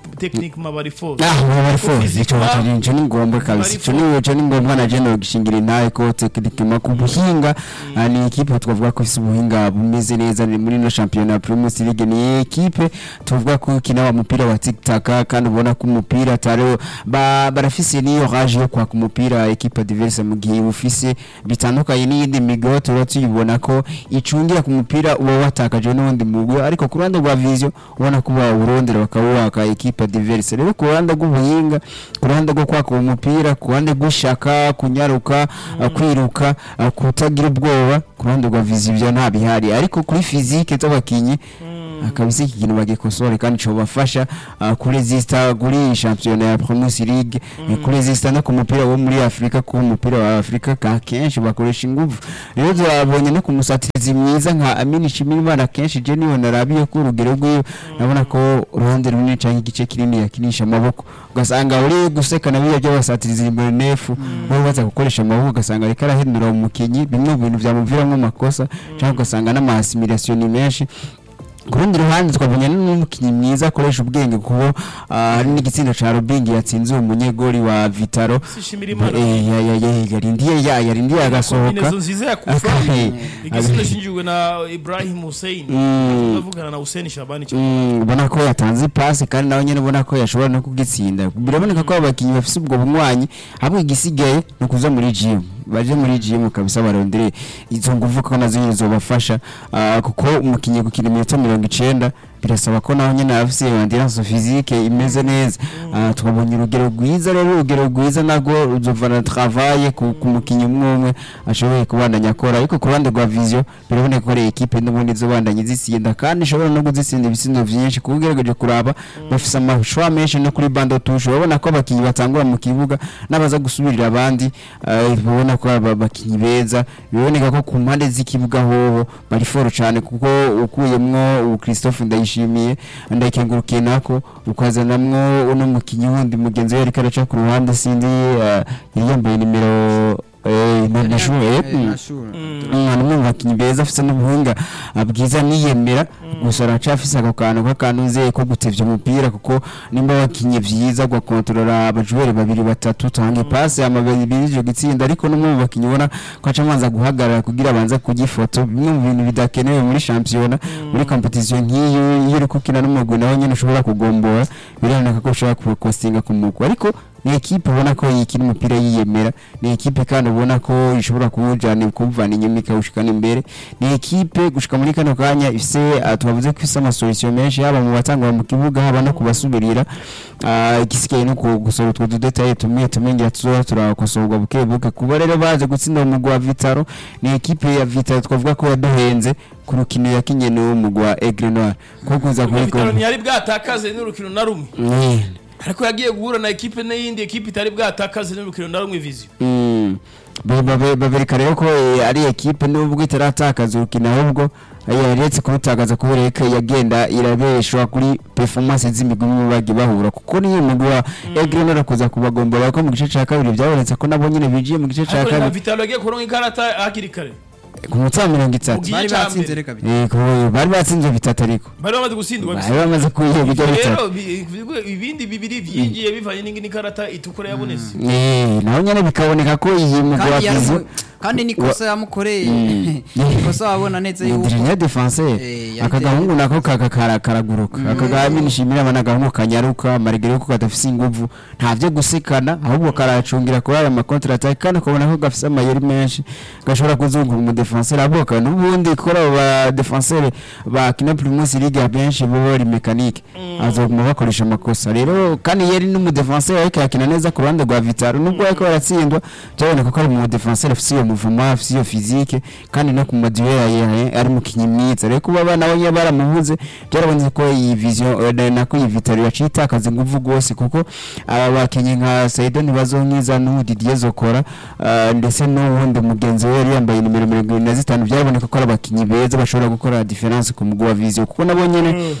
Speaker 2: techniquement bari force
Speaker 1: Ah, bari force ico
Speaker 2: Physiquement,
Speaker 1: batari ico ni ngombwa kabisa
Speaker 2: bari
Speaker 1: ico ni ico ni ngombwa na jeno gishingira intaye ko techniquement ku buhinga ah, ni equipe twavuga ko ifise ubuhinga bumeze neza ni muri no championnat Premier League ni equipe tuvuga ko ikina wa mupira wa tic tac kandi ubona ko umupira atari ba barafise niyo rage yo kwaka umupira equipe adverse mu gihe ufise bitandukanye n'iyindi migoro tuba tuyibona ko icungira ku mupira uba watakaje n'undi mugwi ariko ku ruhande rwa vision ubona ko bawurondera bakawuwaka equipe adverse rero ku ruhande rw'ubuhinga ku ruhande rwo kwaka uwo mupira ku ruhande rw'ishaka kunyaruka uh, kwiruka uh, kutagira ubwoba ku ruhande rwa vision ibyo nta bihari ariko kuri physique z'abakinyi akabisa iki kintu bagikosore kandi cobafasha uh, kuresista kuri championnat ya Premier League mm. kuresista no ku mupira wo muri Afrika ku mupira wa Afrika ka kenshi bakoresha ingufu rero turabonye no ku musatirizi mwiza nka Amini Shimirimana kenshi je niwe narabiye ko urugero rwiwe nabona ko uruhande runini canke igice kinini yakinisha amaboko ugasanga uri gusekana biyo by'abasatirizi imbere nefu bo baza gukoresha amaboko ugasanga ariko arahindura umukinyi bimwe mu bintu byamuviramo amakosa cyangwa ugasanga n'amasimilation ni menshi ku rundi ruhande twabonye n'umukinnyi mwiza akoresha ubwenge kuko ah, hari n'igitsina ca Robingi yatsinze uwo munyegori wa Vitaro
Speaker 2: sishimira imana
Speaker 1: Eh, ya- ya- ya- yarindiye ya yarindiye agasohoka
Speaker 2: kombinezo nziza ya kufa
Speaker 1: Aka-
Speaker 2: igitsina shinjiwe na Ibrahim Hussein
Speaker 1: Mm.
Speaker 2: tuvugana na Hussein Shabani cyane
Speaker 1: Mm, ubona ko yatanze ipasi kandi nawe nyine ubona ko yashobora no kugitsinda biraboneka ko abakinnyi bafise ubwo bunywanyi hamwe igisigaye ni ukuza muri gym baje muri gym kabisa barondere izo nguvu ko nazo nyine zobafasha ah, kuko umukinnyi gukina iminota mirongo icenda birasaba ko naho nyine afise endurance physique imeze neza Ah, twabonye urugero rwiza rero urugero rwiza nagwo ruzovana travaye ku ku mukinnyi umwe umwe ashoboye kubandanya akora ariko ku ruhande rwa vision biraboneka ko ari ekipe n'ubundi zobandanye zitsinda kandi ishobora no kuzitsinda ibisindo vyinshi kuko ugerageje kuraba bafise amashwa menshi no kuri bando tushe urabona ko abakinnyi batangura mu kibuga n'abaza gusubirira abandi ah, babona ko aba bakinnyi beza biboneka ko ku mpande z'ikibuga hoho bari foro cyane kuko ukuyemwo ubu Christophe ndayishimiye ndayikengurukiye nako ukazanamwo uno mukinnyi wundi mugenzi we ariko araca ku ruhande sindi ah, yari yambaye nimero eh, na- na shuwe eh, mm. umwana umwe mu bakinnyi beza afite n'ubuhanga ah, bwiza niyemera gusa aracafise ako kantu k'akantu nzeye ko gutevya umupira kuko nimba wakinye vyiza gukontorora abajuweri babiri batatu tange pasi amabiri ico gitsinda ariko n'umwe mu bakinyi ubona ko aca amanza guhagarara kugira abanza kugifoto bimwe mu bintu bidakenewe muri shampiyona muri competition nk'iyo iyo uri gukina n'umugwi nawe nyene ushobora kugombora biraboneka ko ushobora kukostinga ku mugwi ariko ni ekipe ubona ko yikina umupira yiyemera ni ekipe kandi ubona ko ishobora kuwujana kuwuvana inyuma ikawushikana imbere ni ekipe gushika muri kano kanya ifise ah, twavuze ko ifise amasolution menshi haba mu batangwa mu kibuga haba no kubasubirira Ah, igisigaye no ku- gusora utwo dudetaye tumwe tumwe ngira tuzoba turakosorwa buke buke kuba rero baje gutsinda umugwi wa Vitaro ni ekipe ya Vitaro twavuga ko yaduhenze ku rukino yakinye n'uwo mugwi wa Aigle Noir ko kuza kuri
Speaker 2: Vitaro ntiyari bwatakaze n'urukino na rumwe ariko yagiye guhura na ekipe n'iyindi ekipe itari bwatakaze n'urukino na rumwe viziyo
Speaker 1: Mm. Ba- ba- babereka rero ko eh, ari ekipe nubwo itaratakaza urukino ahubwo eh, yaretse kurutakaza kubera ko yagenda irabeshwa kuri performance z'imigwi imwe bagiye bahura kuko niyo mugwi wa Aigle Noir kuza kubagombora ko mu gice ca kabiri byabonetse ko nabo nyine bijiye mu gice ca
Speaker 2: ariko na
Speaker 1: kabiri
Speaker 2: Vitaro yagiye kuronka ikarata hakiri kare
Speaker 1: ku munota wa mirongo itatu
Speaker 2: Mugi-
Speaker 3: bari
Speaker 2: Igice ca
Speaker 3: batsinze
Speaker 2: mbere.
Speaker 3: reka bita
Speaker 1: Eh, ku- bari batsinze bitatu ariko
Speaker 2: bari bamaze gutsindwa
Speaker 1: bari bamaze kuyiha bijya bitatu
Speaker 2: rero bi- bi- ibindi bibiri byigiye bivanye n'ingini karata itukura yabonetse
Speaker 1: Eh, naho nyine bikaboneka ko iyi mugwi wa
Speaker 3: kandi
Speaker 1: Vision
Speaker 3: yaramu- kandi nikosa yamukoreye
Speaker 1: Mm.
Speaker 3: nikosa wabona neza yuko
Speaker 1: Ndirinya defenseur
Speaker 3: Eh,
Speaker 1: aka
Speaker 3: yari-
Speaker 1: gahungu nako kaka kara- karaguruka aka gahami nishimira abana gahungu kanyaruka marigere ko kadafise inguvu ntavyo gusekana ahubwo karacungira kuri aya makontra attack kandi ukabona ko gafise amayeri menshi gashobora kuzungura umu defenseur aboka n'ubundi kora aba defenseur ba kina Primus League abenshi bo bari mechanique azoguma bakoresha amakosa rero kandi yeri n'umu defenseur ariko yakina neza ku ruhande rwa Vitaro nubwo ariko baratsindwa byaboneka ko ari mu defenseur afise iyo mouvement afise iyo physique kandi no ku maduel yaye ari mu kinyimyiza rero kuba abana banye baramubuze byarabonetse ko iyi vision eh, nako iyi Vitaro yaciye itakaza inguvu rwose kuko aba bakinyi nka Saido ntibazonkiza n'ubu Didier Zokora ah, ndetse n'uwundi mugenzi we yari yambaye nimero mirongo irindwi na zitanu byaraboneka ko ari abakinyi beza bashobora gukora difference ku mugwi wa vision kuko nabo nyene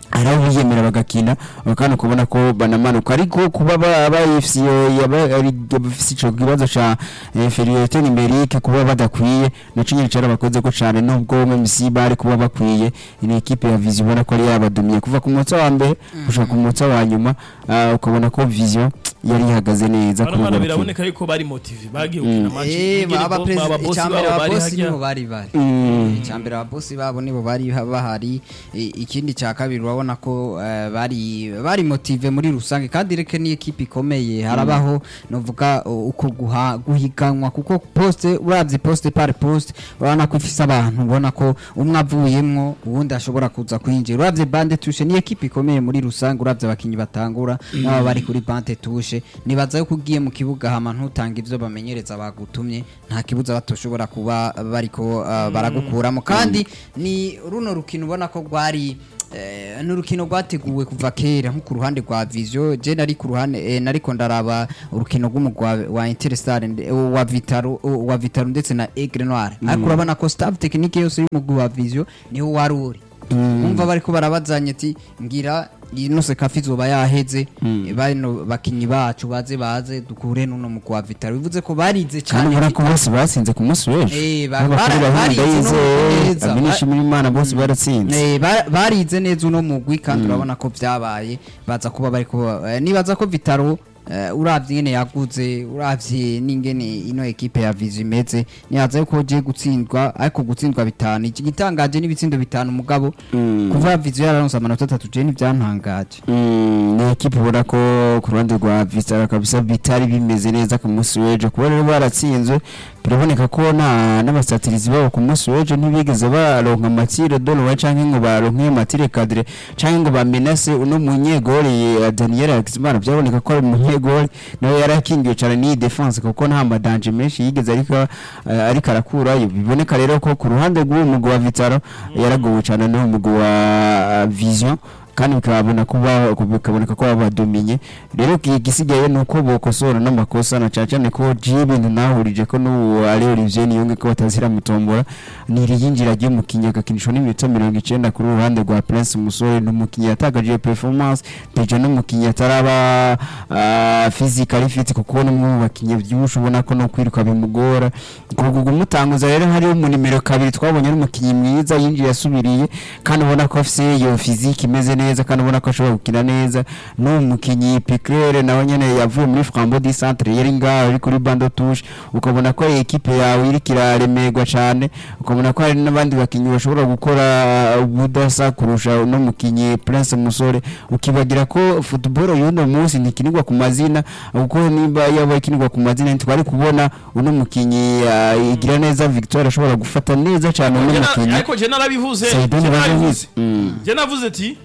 Speaker 1: hari aho biyemera bagakina kandi ukabona ko banamanuka ariko kuba ba- bayifise iyo- yaba- ari- bafise ico kibazo ca inferiorité numérique kuba badakwiye naco nyene carabakoze ko cane nubwo MMC bari kuba bakwiye ni equipe ya Vision ubona ko ari yabadumiye kuva ku munsi wa mbere gushika ku munsi wa nyuma ah, ukabona ko Vision yari ihagaze neza
Speaker 2: bano
Speaker 1: kuri
Speaker 2: bana
Speaker 1: urwo rukino.
Speaker 2: biraboneka yuko bari motive bagiye gukina match
Speaker 3: Eh,
Speaker 2: ingene
Speaker 3: aba
Speaker 2: bo-
Speaker 3: perezida
Speaker 2: ababosi
Speaker 3: icyambere
Speaker 2: babo bari
Speaker 3: ababosi
Speaker 2: harya.
Speaker 3: nibo bari bari
Speaker 1: Mm.
Speaker 3: icyambere ababosi babo nibo bari ha- bahari I- ikindi cya kabiri urabona ko eh, bari bari motive muri rusange kandi reke ni ekipe ikomeye harabaho novuga uh, uko guha- guhiganwa kuko poste uravye poste par poste urabona ko ifise abantu ubona ko umwe avuyemwo uwundi ashobora kuza kwinjira uravye bande tushe ni ekipe ikomeye muri rusange uravye abakinyi batangura n'aba bari kuri bande tushe nibaza yuko ugiye mu kibuga hama ntutanga ivyo bamenyereza bagutumye nta kibuza batoshobora kuba bariko uh, baragukuramo kandi ni runo rukino ubona ko rwari eh, ni urukino rwateguwe kuva kera nko ku ruhande rwa vision je nari ku ruhande eh, nariko ndaraba urukino rw'umugwa wa Interstar nde- wa Vitaro wa Vitaro ndetse na Aigle Noir ariko urabona ko staff technique yose y'umugwi wa vision niho wari uri umva bariko barabazanya ati ngira ino sekafi izoba yaheze bano bakinyi bacu baze baze dukure nuno mugwi wa Vitaro bivuze ko barize
Speaker 1: kandi
Speaker 3: cyane
Speaker 1: ubona ko bose batsinze ku munsi w'ejo
Speaker 3: Eh, ba-
Speaker 1: N'abakuru
Speaker 3: bara-
Speaker 1: bahunda
Speaker 3: barize
Speaker 1: yize
Speaker 3: no neza.
Speaker 1: abinishimira imana bose baratsinze
Speaker 3: Eh, ba- barize neza uno mugwi kandi urabona ko byabaye baza kuba bari kuba eh, nibaza ko Vitaro eh, uravye ingene yaguze uravye n'ingene ino ekipe ya Vizi imeze nibaza yuko je gutsindwa ariko gutsindwa bitanu iki gitangaje n'ibitsindo bitanu mugabo kuva Vizi yararonse amanota atatu je ntibyantangaje
Speaker 1: Mm, ni ekipe ubona ko ku ruhande rwa Vistara kabisa bitari bimeze neza ku munsi w'ejo kuba rero baratsinzwe biraboneka ko na n'abasatirizi babo ku munsi w'ejo ntibigeze baronka matire dolowa canke ngo baronke matire cadre canke ngo bamenase uno munyegori ya Daniel Hakizimana byaboneka ko ari umunyegori nawe yarakingiwe cane n'iyi defense kuko nta madanje menshi yigeze ariko eh, ariko arakurayo biboneka rero ko ku ruhande rw'uwo mugwi wa Vitaro yaragowe cane n'uwo mugwi wa ah, Vision kandi bikabona kuba bikaboneka ko babadominye rero iki gisigaye ni uko bokosora n'amakosa na cyane cyane ko ibintu nahurije ko n'ubu ari Olivier Niyonge ko batazira mutombora ni iriyinjira ry'umukinnyi agakinishwa n'iminota mirongo icenda kuri uruhande rwa Prince Umusore n'umukinnyi yatagaje performance deja n'umukinnyi ataraba uh, physically fit kuko ni umwe mu bakinnyi byinshi ubona ko no kwiruka bimugora kugugu mutanguza rero hari mu nimero kabiri twabonye ari umukinnyi mwiza yinjiye yasubiriye kandi ubona ko afise iyo physique imeze neza kandi ubona ko ashobora gukina neza n'uwo mukinnyi Picrere nawe nyene yavuye muri Flambeau du Centre yari ngaho ari kuri bando touche ukabona ko ari equipe yawe iriko iraremerwa cane ukabona ko hari n'abandi bakinnyi bashobora gukora ubudasa kurusha uno mukinnyi Prince Musore ukibagira ko football y'uno munsi ntikinirwa ku mazina kuko nimba yaba ikinirwa ku mazina ntitwari kubona uno mukinnyi uh, igira neza Victoire ashobora gufata neza cane uno
Speaker 2: Je na-
Speaker 1: mukinnyi
Speaker 2: ariko je narabivuze
Speaker 1: Saidoni
Speaker 2: je narabivuze
Speaker 1: barabivuze Mm.
Speaker 2: je navuze ati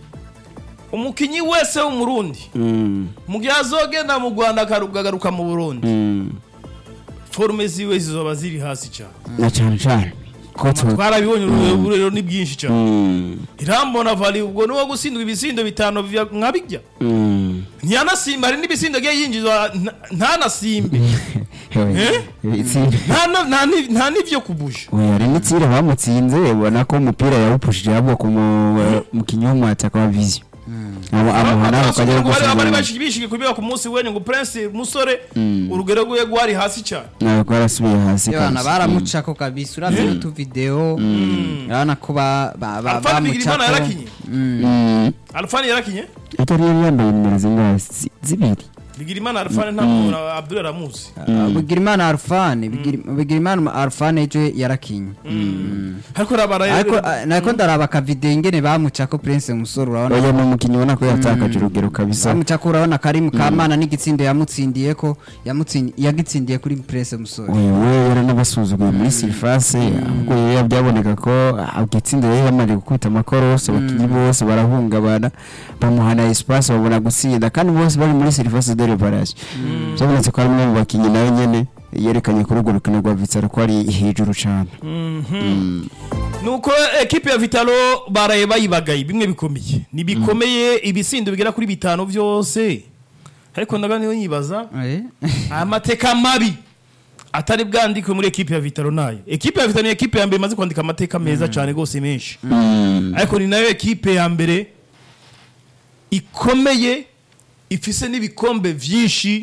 Speaker 2: umukinyi wese w'umurundi
Speaker 1: Mm.
Speaker 2: mu gihe azogenda mu rwanda akagaruka mu burundi
Speaker 1: Mm.
Speaker 2: forume ziwe zizoba ziri hasi cyane
Speaker 1: na cyane cyane ko tu
Speaker 2: twarabibonye ubu rero ni bwinshi cyane
Speaker 1: Mm.
Speaker 2: irambona vali ubwo niwo gutsindwa ibisindo bitanu vya- nka bijya
Speaker 1: Mm.
Speaker 2: ntiyanasimba hari n'ibisindo agiye yinjizwa nta- ntanasimbe
Speaker 1: Hewe,
Speaker 2: Eh?
Speaker 1: itsinda
Speaker 2: nta na- nta ni- nta n'ivyo kubusha
Speaker 1: oya hari n'itsira bamutsinze ubona ko umupira yawupushije ahubwo ku mu- mukinnyi w'umwataka wa vision Abo- amuhana ukajya
Speaker 2: bari bari
Speaker 1: gusiga
Speaker 2: bishyigiye kubiba ku munsi wenye ngo prince musore urugero rwiwe rwari hasi cyane
Speaker 1: ntabwo yarasubiye hasi
Speaker 3: Yabana
Speaker 1: kabisa.
Speaker 3: baramucako kabisa uravye n'utuvideo urabona ko ba- ba- ba-
Speaker 2: alfani bigirimana
Speaker 3: bamucako
Speaker 2: yarakinye
Speaker 1: Mm.
Speaker 2: alfani yarakinye
Speaker 1: atari yari yambaye nimero zingahe Zi- zibiri
Speaker 2: bigirimana alfani nta muntu abdul aramuzi
Speaker 3: Bigirimana Arfan Bigiri- Bigirimana Arfan ejo yarakinye
Speaker 2: ariko rabara
Speaker 3: ariko ah, nako ndaraba akavideo ingene bamucako Prince Musoro urabona
Speaker 1: oya ni umukinnyi ubona ko yatakaje urugero kabisa
Speaker 3: bamucako urabona kari mu kamana n'igitsindo yamutsindiye ko yamutsindiye yagitsindiye kuri Prince Musoro
Speaker 1: oya we yari n'abasuzuguye muri sirifase ahubwo rero byaboneka ko igitsinda yari yamaze gukubita amakorose abakinnyi bose barahungabana bamuhana espace babona gutsinda kandi bose bari muri sirifase de reparation byabonetse ko ari umwe mu bakinnyi nawe nyene yerekanye kuri urwo rukino rwa vitsara ko ari hejuru cyane
Speaker 2: nuko ekipe ya vitalo baraye bayibagaye bimwe bikomeye ni bikomeye ibisindo bigera kuri bitanu byose ariko ndaga niyo nyibaza
Speaker 3: Eh?
Speaker 2: amateka mabi atari bwandikwe muri ekipe ya vitalo nayo ekipe ya vitalo ni ekipe ya mbere imaze kwandika amateka meza cyane rwose menshi ariko ni nayo ekipe ya mbere ikomeye ifise n'ibikombe vyinshi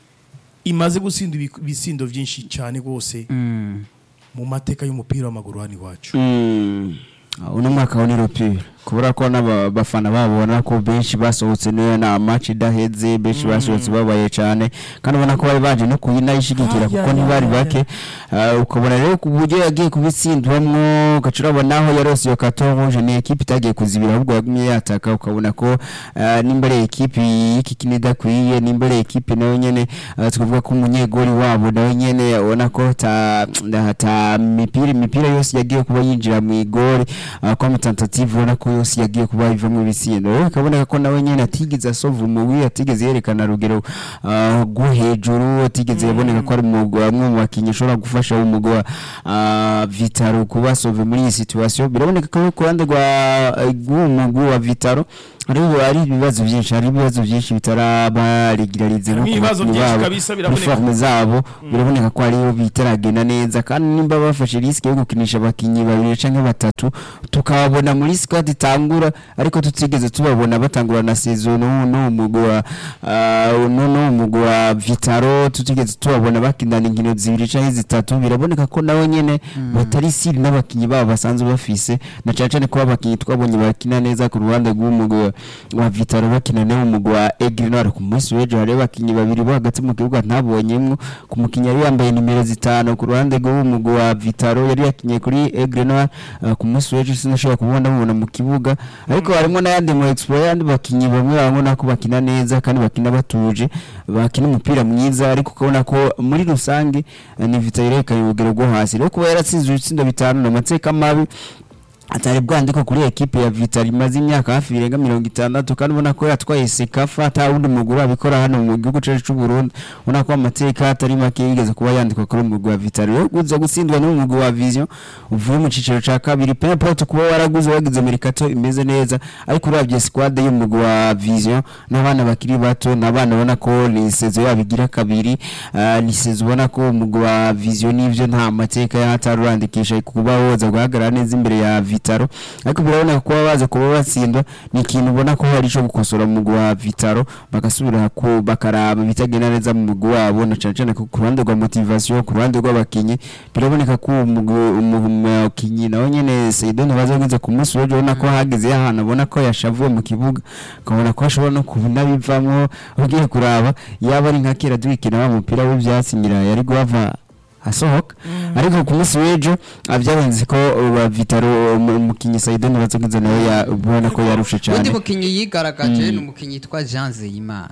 Speaker 2: imaze gutsinda ibi- ibisindo vyinshi cyane rwose
Speaker 3: Mm.
Speaker 2: mu mateka y'umupira w'amaguru hano iwacu
Speaker 1: Mm. uno mwaka wa niropira kubera ko n'abafana babona ko benshi basohotse niyo na match idaheze benshi basohotse babaye cyane kandi ubona ko bari baje no kuyinayishigikira
Speaker 2: Ah, ya,
Speaker 1: kuko
Speaker 2: ya,
Speaker 1: ntibari
Speaker 2: ya, ya.
Speaker 1: bake Ah, ukabona rero ku buryo yagiye kubitsindwamwo ugaca urabona aho yarose iyo katonje ni ekipe itagiye kuzibira ahubwo yagumye yataka ukabona ko ah, nimba ari ekipe y'iki kintu idakwiye nimba ari ekipe nayo nyene ah, twavuga ko umunyegori wabo nawe nyene ubona ko ta, ta mipira imipira yose yagiye kuba yinjira mu igori ah, kwa tentative ubona ko yose yagiye kuba ivamo ibitsindo rero bikaboneka ko nawe nyene atigeze asova umugwi atigeze yerekana rugero ah, rwo hejuru atigeze yaboneka ko ari umugwi amwe mu bakinnyi ushobora gufasha umugwi wa ah, Vitaro kuba sove muri iyi situation biraboneka ko ku ruhande rwa rw'uwo mugwi wa Vitaro hari hari ibibazo byinshi hari ibibazo byinshi bitaraba regularize
Speaker 2: Harimo
Speaker 1: nko ku
Speaker 2: ibibazo
Speaker 1: bakinnyi
Speaker 2: byinshi
Speaker 1: babo,
Speaker 2: kabisa,
Speaker 1: kuri
Speaker 2: biraboneka.
Speaker 1: forme zabo biraboneka ko ariyo bitaragenda neza kandi nimba bafashe risike yo gukinisha abakinnyi babiri canke batatu tukababona muri squad itangura ariko tutigeze tubabona batangura na saison no no umugwi wa ah, no no umugwi wa Vitaro tutigeze tubabona bakinana inkino zibiri canke zitatu biraboneka ko nawe nyene batari siri n'abakinnyi babo basanzwe bafise na cane cane ko abakinnyi twabonye bakina neza ku ruhande rw'umugwi wa- wa Vitaro bakina nawe umugwi wa Aigle Noir ku munsi w'ejo hari abakinnyi babiri bo hagati mu kibuga ntabonyemwo ku mukinnyi yari yambaye nimero zitanu ku ruhande rw'umugwi wa Vitaro yari yakinye kuri Aigle Noir uh, ku munsi w'ejo sinashobora kubona mubona mu kibuga ariko harimo n'ayandi mu Explore yandi bakinnyi bamwe babona ko bakina neza kandi bakina batuje bakina umupira mwiza ariko ukabona ko muri rusange uh, ni Vitaro yerekanye urugero rwo hasi rero kuba yaratsinze ibitsindo bitanu ni amateka mabi atari bwandiko kuri ekipe ya Vital imaze imyaka hafi birenga mirongo itandatu kandi ubona ko yatwaye sekafa ata wundi muguru abikora hano mu gihugu cyacu cy'u Burundi ubona ko amateka atari make yigeze kuba yandikwa kuri umugwi wa Vital rero guza gutsindwa n'umugwi wa Vision uvuye mu ciciro ca kabiri pe importe kuba waraguze wagize merikato imeze neza ariko uravye squad y'umugwi wa Vision n'abana bakiri bato n'abana ubona ko ni sezo yabo igira kabiri ah, ni sezo ubona ko umugwi wa Vision n'ivyo nta mateka yatarurandikisha kuba woza guhagarara neza imbere ya Vitaro ariko birabona kuba baza kuba batsindwa ni ikintu ubona ko hari ico gukosora mu mugwi wa Vitaro bagasubira ku bakaraba bitagenda neza mu mugwi wabo na cane cane ku ku ruhande rwa motivation ku ruhande rw'abakinyi biraboneka ko uwo mugwi- umu- umukinyi nawe nyene Seydon bazageze ku munsi w'ejo ubona ko hageze ahantu abona ko yashavuye mu kibuga ukabona ko ashobora no kubinabivamwo ugiye kuraba yaba ari nka kera duhikina wa mupira w'ivyatsi ngira yari guhava asohoka ariko ku munsi w'ejo byarenze ko wa Vitaro umu- umukinyi Saidon bazogeze nawe ya- ubona ko yarushe
Speaker 3: undi
Speaker 1: cyane
Speaker 3: mukinnyi yigaragaje ni umukinnyi yitwa Jean Zeyimana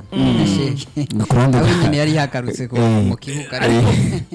Speaker 1: Ku ruhande
Speaker 3: nawe
Speaker 1: rwa-
Speaker 3: nyine yari yagarutse ku-
Speaker 1: Eh,
Speaker 3: mu kibuga
Speaker 1: eh,
Speaker 3: ariko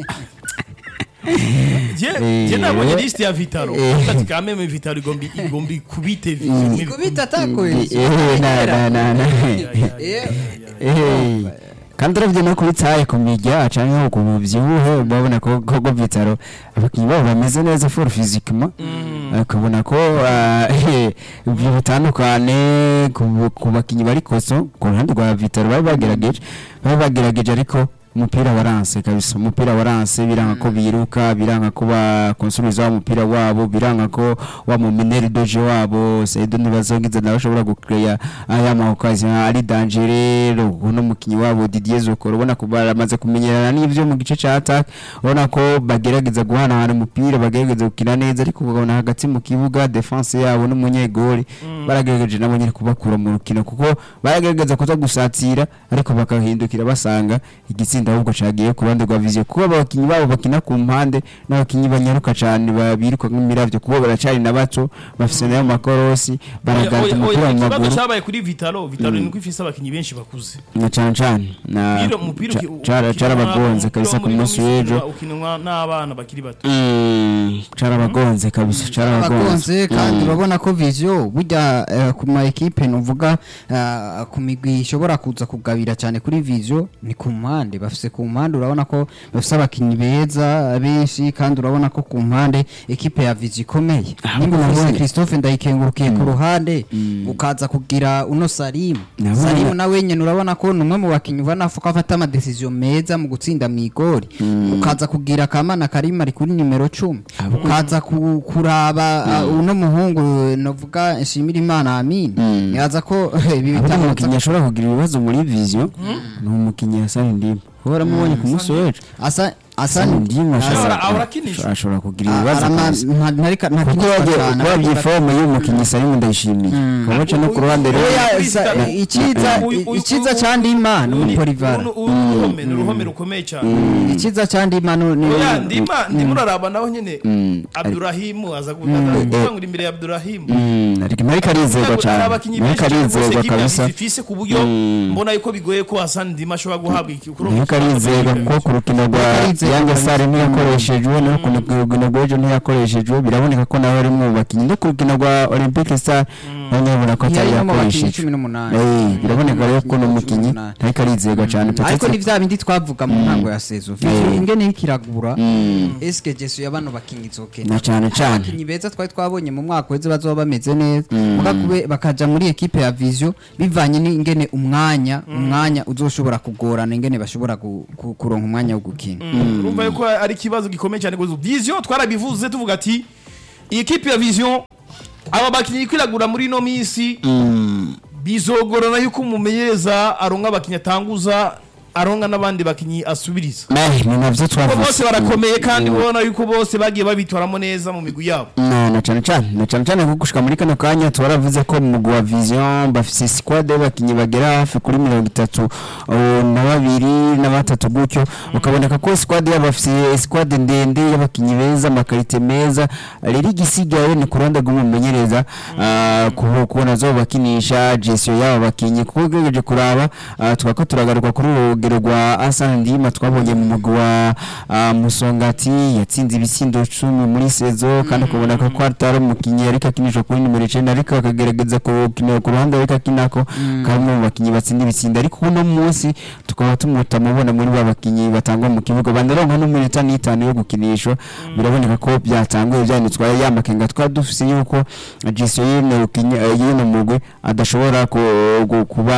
Speaker 2: je
Speaker 1: Eh,
Speaker 2: je nabonye
Speaker 1: eh,
Speaker 2: liste ya Vitaro
Speaker 1: eh.
Speaker 2: ati quand même Vitaro igombi igombi kubite Vision
Speaker 3: ikubita atakoye
Speaker 1: eh, na na na na
Speaker 3: Eh,
Speaker 1: Eh, kandi uravye no kuri taye ku mirya canke ku buvyibuhe urabona ko ko ko Vitaro abakinyi babo bameze neza for physiquement ukabona ko ah, eh, ibyo bitandukane ku ku bakinyi bari koso ku ruhande rwa Vitaro bari bagerageje bari bagerageje ariko umupira waranse kabisa umupira waranse biranga ko biruka biranga ko bakonsumiza umupira wabo biranga ko wa mu mineri doje wabo Saido ntibazongiza nawe ashobora gukreya aya mahokazi ari dangerero uno mukinyi wabo Didier Zokoro ubona ko baramaze kumenyerana n'ivyo mu gice ca attack ubona ko bagerageza guhanahana umupira bagerageza gukina neza ariko ukabona hagati mu kibuga defense yabo n'umunyegori baragerageje nabo nyine kubakura mu rukino kuko baragerageza kuza gusatira ariko bakahindukira basanga igitsinda ahubwo cagiye ku ruhande rwa vision kuko abakinyi babo bakina ku mpande n'abakinyi banyaruka cane babiruka nk'imiravyo kuko baracari na bato bafise nayo makorosi baragata umupira mu
Speaker 2: ikibazo
Speaker 1: maguru
Speaker 2: cyabaye kuri Vitaro Vitaro ni uko ifise abakinyi benshi bakuze
Speaker 1: na cane cane na
Speaker 2: Umupira- umupira
Speaker 1: ca-
Speaker 2: uki-
Speaker 1: cara-
Speaker 2: ukinwa-
Speaker 1: carabagonze
Speaker 2: umupira
Speaker 1: kabisa
Speaker 2: wo
Speaker 1: ku
Speaker 2: muri
Speaker 1: munsi
Speaker 2: Misiri
Speaker 1: w'ejo
Speaker 2: ukinwa n'abana bakiri bato
Speaker 1: Mm, carabagonze kabisa carabagonze
Speaker 3: abagonze kandi urabona ko vision burya eh, ku ma ekipe nuvuga eh, ku migwi ishobora kuza kugabira cyane kuri vision ni ku mpande bafite bafise ku mpande urabona ko bafise abakinyi beza benshi kandi urabona ko ku mpande ekipe ya Vizi ikomeye nimba ufise
Speaker 1: nabonye.
Speaker 3: Christophe ndayikengurukiye ku ruhande ukaza kugira uno Salimu
Speaker 1: Nabonye.
Speaker 3: Salimu nawe nyene urabona ko ni umwe mu bakinyi ubona ko afata ama decision meza mu gutsinda mu igori ukaza kugira Kamana Karima ari kuri nimero 10 ukaza ku- kuraba uh, uno muhungu novuga nshimira Imana Amin yaza ko ibi
Speaker 1: abona
Speaker 3: bitanga
Speaker 1: umukinnyi ashobora kugira ibibazo muri vision ni umukinnyi Hassan Ndima uhora mubonye ku munsi w'ejo
Speaker 3: asa asa
Speaker 1: Hassan Ndima
Speaker 2: Ahora-
Speaker 1: ashobora
Speaker 2: ahora akinisha.
Speaker 1: ashobora kugira ibibazo kabisa.
Speaker 3: ntarika
Speaker 1: kuko wabye fomu y'umukinnyi Salimu ndayishimiye kabaca no ku ruhande rero
Speaker 3: iciza
Speaker 2: Uyu- uyu-
Speaker 3: iciza
Speaker 2: uyu-
Speaker 3: ca Ndima ni
Speaker 2: Uru-
Speaker 3: umupolivara
Speaker 2: uru- uru ni uruhome ni uruhome rukomeye cyane
Speaker 3: iciza ca Ndima ni ni-
Speaker 2: oya ndima ndimo uraraba naho nyine abdurahimu aza gutangura imbere ya abdurahimu
Speaker 1: Mm, ariko ariko arizerwa
Speaker 2: hari
Speaker 1: cyane
Speaker 2: abakinnyi
Speaker 1: ariko
Speaker 2: benshi cyane rwose
Speaker 1: arizerwa
Speaker 2: ekipe ya
Speaker 1: kabisa
Speaker 2: zifise ku buryo mbona yuko bigoye ko Hassan Ndima ashobora guhabwa iki kuri ubu
Speaker 1: ariko arizerwa kuko ku rukino rwa
Speaker 3: Arizerwa
Speaker 1: yange
Speaker 3: kabisa.
Speaker 1: sare ntiyakoreshejwe no ku rukino rw'ejo ntiyakoreshejwe biraboneka ko nawe ari mu bakinnyi no ku rukino rwa olympique star nawe nyabona ko atari
Speaker 3: Yari no mu bakinnyi
Speaker 1: yakoreshejwe
Speaker 3: cumi n'umunani.
Speaker 1: Eh, biraboneka rero ko ni umukinnyi
Speaker 3: Cumi n'umunani.
Speaker 1: ariko arizerwa cyane
Speaker 3: ariko
Speaker 1: Peut-être-
Speaker 3: ni vya bindi twavuga mu ntango ya sezo
Speaker 1: Eh.
Speaker 3: ingene ikiragura eske jesu ya bano bakinyi izokena
Speaker 1: na cyane cyane
Speaker 3: abakinyi beza twari twabonye mu mwaka weze bazoba bameze neza muga kube bakaja muri ekipe ya vision bivanye n'ingene umwanya umwanya uzoshobora kugorana ingene bashobora gu- ku- kuronka umwanya wo gukina
Speaker 2: urumva yuko ari ikibazo gikomeye cyane gusa vision twarabivuze tuvuga ati iyi kipe ya vision aba bakinnyi kwiragura muri ino minsi bizogorana yuko umumenyereza aronka abakinnyi atanguza aronka n'abandi bakinnyi asubiriza
Speaker 1: Eh, ni navyo
Speaker 2: kuko bose
Speaker 1: twavuze
Speaker 2: barakomeye kandi ubona yuko bose bagiye babitoramo neza mu migwi yabo
Speaker 1: na na cyane cyane na cyane cyane kuko gushika muri kano kanya twaravuze ko mu mugwi wa vision bafise squad y'abakinnyi bagera hafi kuri mirongo itatu uh, na babiri na batatu gutyo ukaboneka ko squad yabo bafise squad ndende y'abakinnyi beza amakarite meza rero igisigaye ni ku ruhande rw'umumenyereza uh, ku- kubona zo bakinisha gestion y'abo bakinnyi kuko ugerageje kuraba uh, twako turagaruka kuri urugero rwa Hassan Ndima twabonye mu mugwi wa uh, Musongati yatsinze ibisindo cumi muri sezo kandi ukabona ko ko atari umukinnyi ariko akinishwa kuri nimero icyenda ariko akagerageza kukinira ku ruhande ariko akinako kamwe mu bakinnyi batsinda ibitsindo ariko uno munsi tukaba tumutamubona muri ba bakinnyi batangwa mu kibuga bandaronka n'umunota n'itanu yo gukinishwa biraboneka ko byatanguye byanitswa ya makenga twari dufise yuko gestion y'ino rukinya- eh, y'ino mugwi adashobora ku- ku- kuba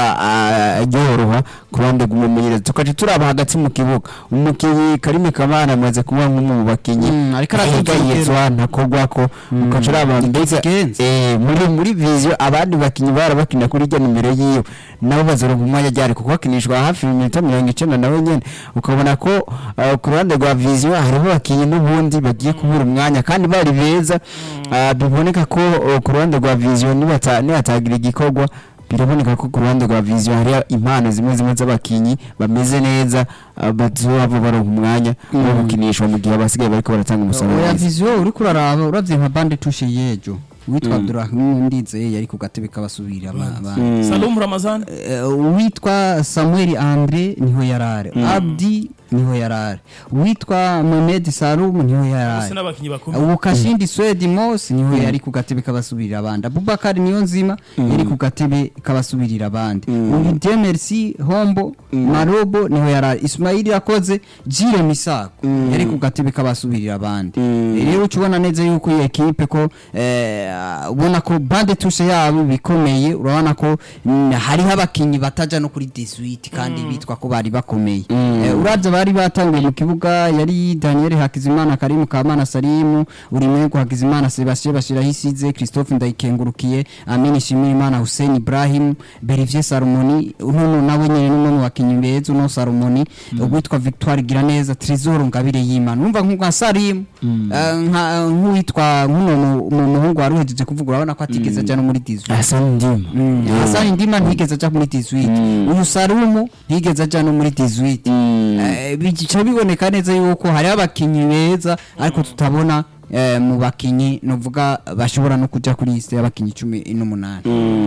Speaker 1: ah, yoroha ku ruhande rw'umumenyereza tukaje turaba hagati mu kibuga umukinnyi Karime Kamana amaze kuba nk'umwe mu bakinnyi
Speaker 3: Mm, ariko araduza
Speaker 1: ahigayezwa ntakogwako ukaca uraba mbega
Speaker 3: Ikigenza.
Speaker 1: eh, muri muri vision abandi bakinnyi bara bakina kuri rya nimero yiyo nabo bazoronka umwanya ryari kuko bakinishwa hafi iminota mirongo icenda nawe nyene ukabona ko uh, ku ruhande rwa vision hariho abakinnyi n'ubundi bagiye kubura umwanya kandi bari beza uh, biboneka ko uh, ku ruhande rwa vision nibata- nibatagira igikorwa biraboneka ko ku ruhande rwa vision hari impano zimwe zimwe z'abakinnyi bameze neza uh, bazohava baronka umwanya wo gukinishwa mu gihe abasigaye bariko baratanga umusaruro
Speaker 3: oya
Speaker 1: mwiza.
Speaker 3: vision uriko uraraba uravye nka bande tushe yejo witwa Abdurrahim Ndizeye yari ku gatebe k'abasubira abandi
Speaker 2: Salum Ramazan
Speaker 3: Eh, uwitwa samuel andre niho yarare abdi niho yarare uwitwa mohamed salum niho
Speaker 2: bose
Speaker 3: yarare
Speaker 2: n'abakinnyi bakomeye
Speaker 3: ubu kashindi swedi mose niho yari ku gatebe k'abasubirira abandi abubakari niyo nzima yari ku gatebe k'abasubirira abandi ubu demersi hombo marobo niho yarare ismaili yakoze jire misago yari ku gatebe k'abasubirira abandi rero uca ubona neza yuko iyi ekipe ko eh, ubona ko bande tushe yabo bikomeye urabona ko mm, hariho abakinnyi bataja no kuri 18 kandi bitwa ko bari bakomeye Eh, uravye bari batanguye mu kibuga yari Daniel Hakizimana Karimu Kamana Salimu Urimego Hakizimana Sebastien Bashiraho isize Christophe Ndayikengurukiye Amini Shimirimana Hussein Ibrahim Berivier Salomoni uno nawe nyene n'umwe mu bakinyi beza uno Salomoni uwitwa Victoire Giraneza Trésor Ngabire Yimana numva nka Salimu eh, nka nk'uwitwa nk'uno mu- mu muhungu wari uhejeje kuvuga urabona ko atigeze aja no muri 18
Speaker 1: Hassan Ndima
Speaker 3: Hasani Ndima ntigeze aja muri 18 uyu Salumu ntigeze aja no muri 18 Eh, bigica biboneka neza yuko hari abakinyi beza ariko tutabona eh, mu bakinyi novuga bashobora no kuja kuri liste y'abakinyi cumi n'umunani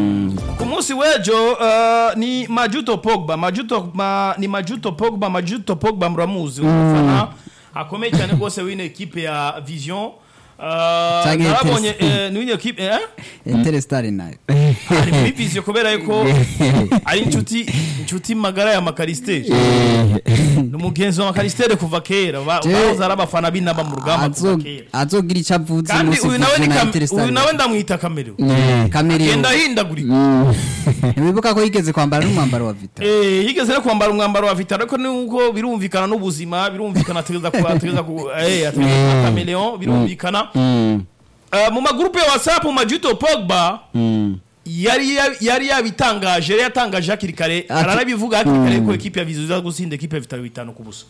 Speaker 2: ku munsi w'ejo uh, ni majuto pogba majuto ma, ni majuto pogba majuto pogba muramuzi umufana akomeye cyane rwose w'ino ekipe ya vision Ah,
Speaker 3: Canke
Speaker 2: narabonye
Speaker 3: Interest-
Speaker 2: eh, niyo equipe eh
Speaker 3: Interestare nayo
Speaker 2: ari muri vision kubera yuko ari inshuti inshuti magara ya Makaristere ni umugenzi wa Makaristere kuva kera ba-
Speaker 3: Je-
Speaker 2: bahoze ari abafana b'inama mu rugamba kuva
Speaker 3: Azo-
Speaker 2: kera
Speaker 3: azogira icyo avuze
Speaker 2: kandi
Speaker 3: umunsi
Speaker 2: uyu nawe ni
Speaker 3: Vision na
Speaker 2: Kam-
Speaker 3: Interestare
Speaker 2: uyu nawe ndamwita kamere
Speaker 3: Kamere
Speaker 2: genda ahindagurika
Speaker 3: ntiwibuka ko yigeze kwambara n'umwambaro wa vita
Speaker 2: Eh, yigeze no kwambara umwambaro wa Vital ariko nuko birumvikana n'ubuzima birumvikana ategeza ku ategeza ku eh ategeza ku chameleon birumvikana Eh, mu magrupe ya WhatsApp mu majuto Pogba yari ya- yari yabitangaje yari yatangaje hakiri kare
Speaker 3: Ati-
Speaker 2: aranabivuga hakiri kare ko equipe ya Vizu iza gusinda equipe ya Vital bitanu ku busa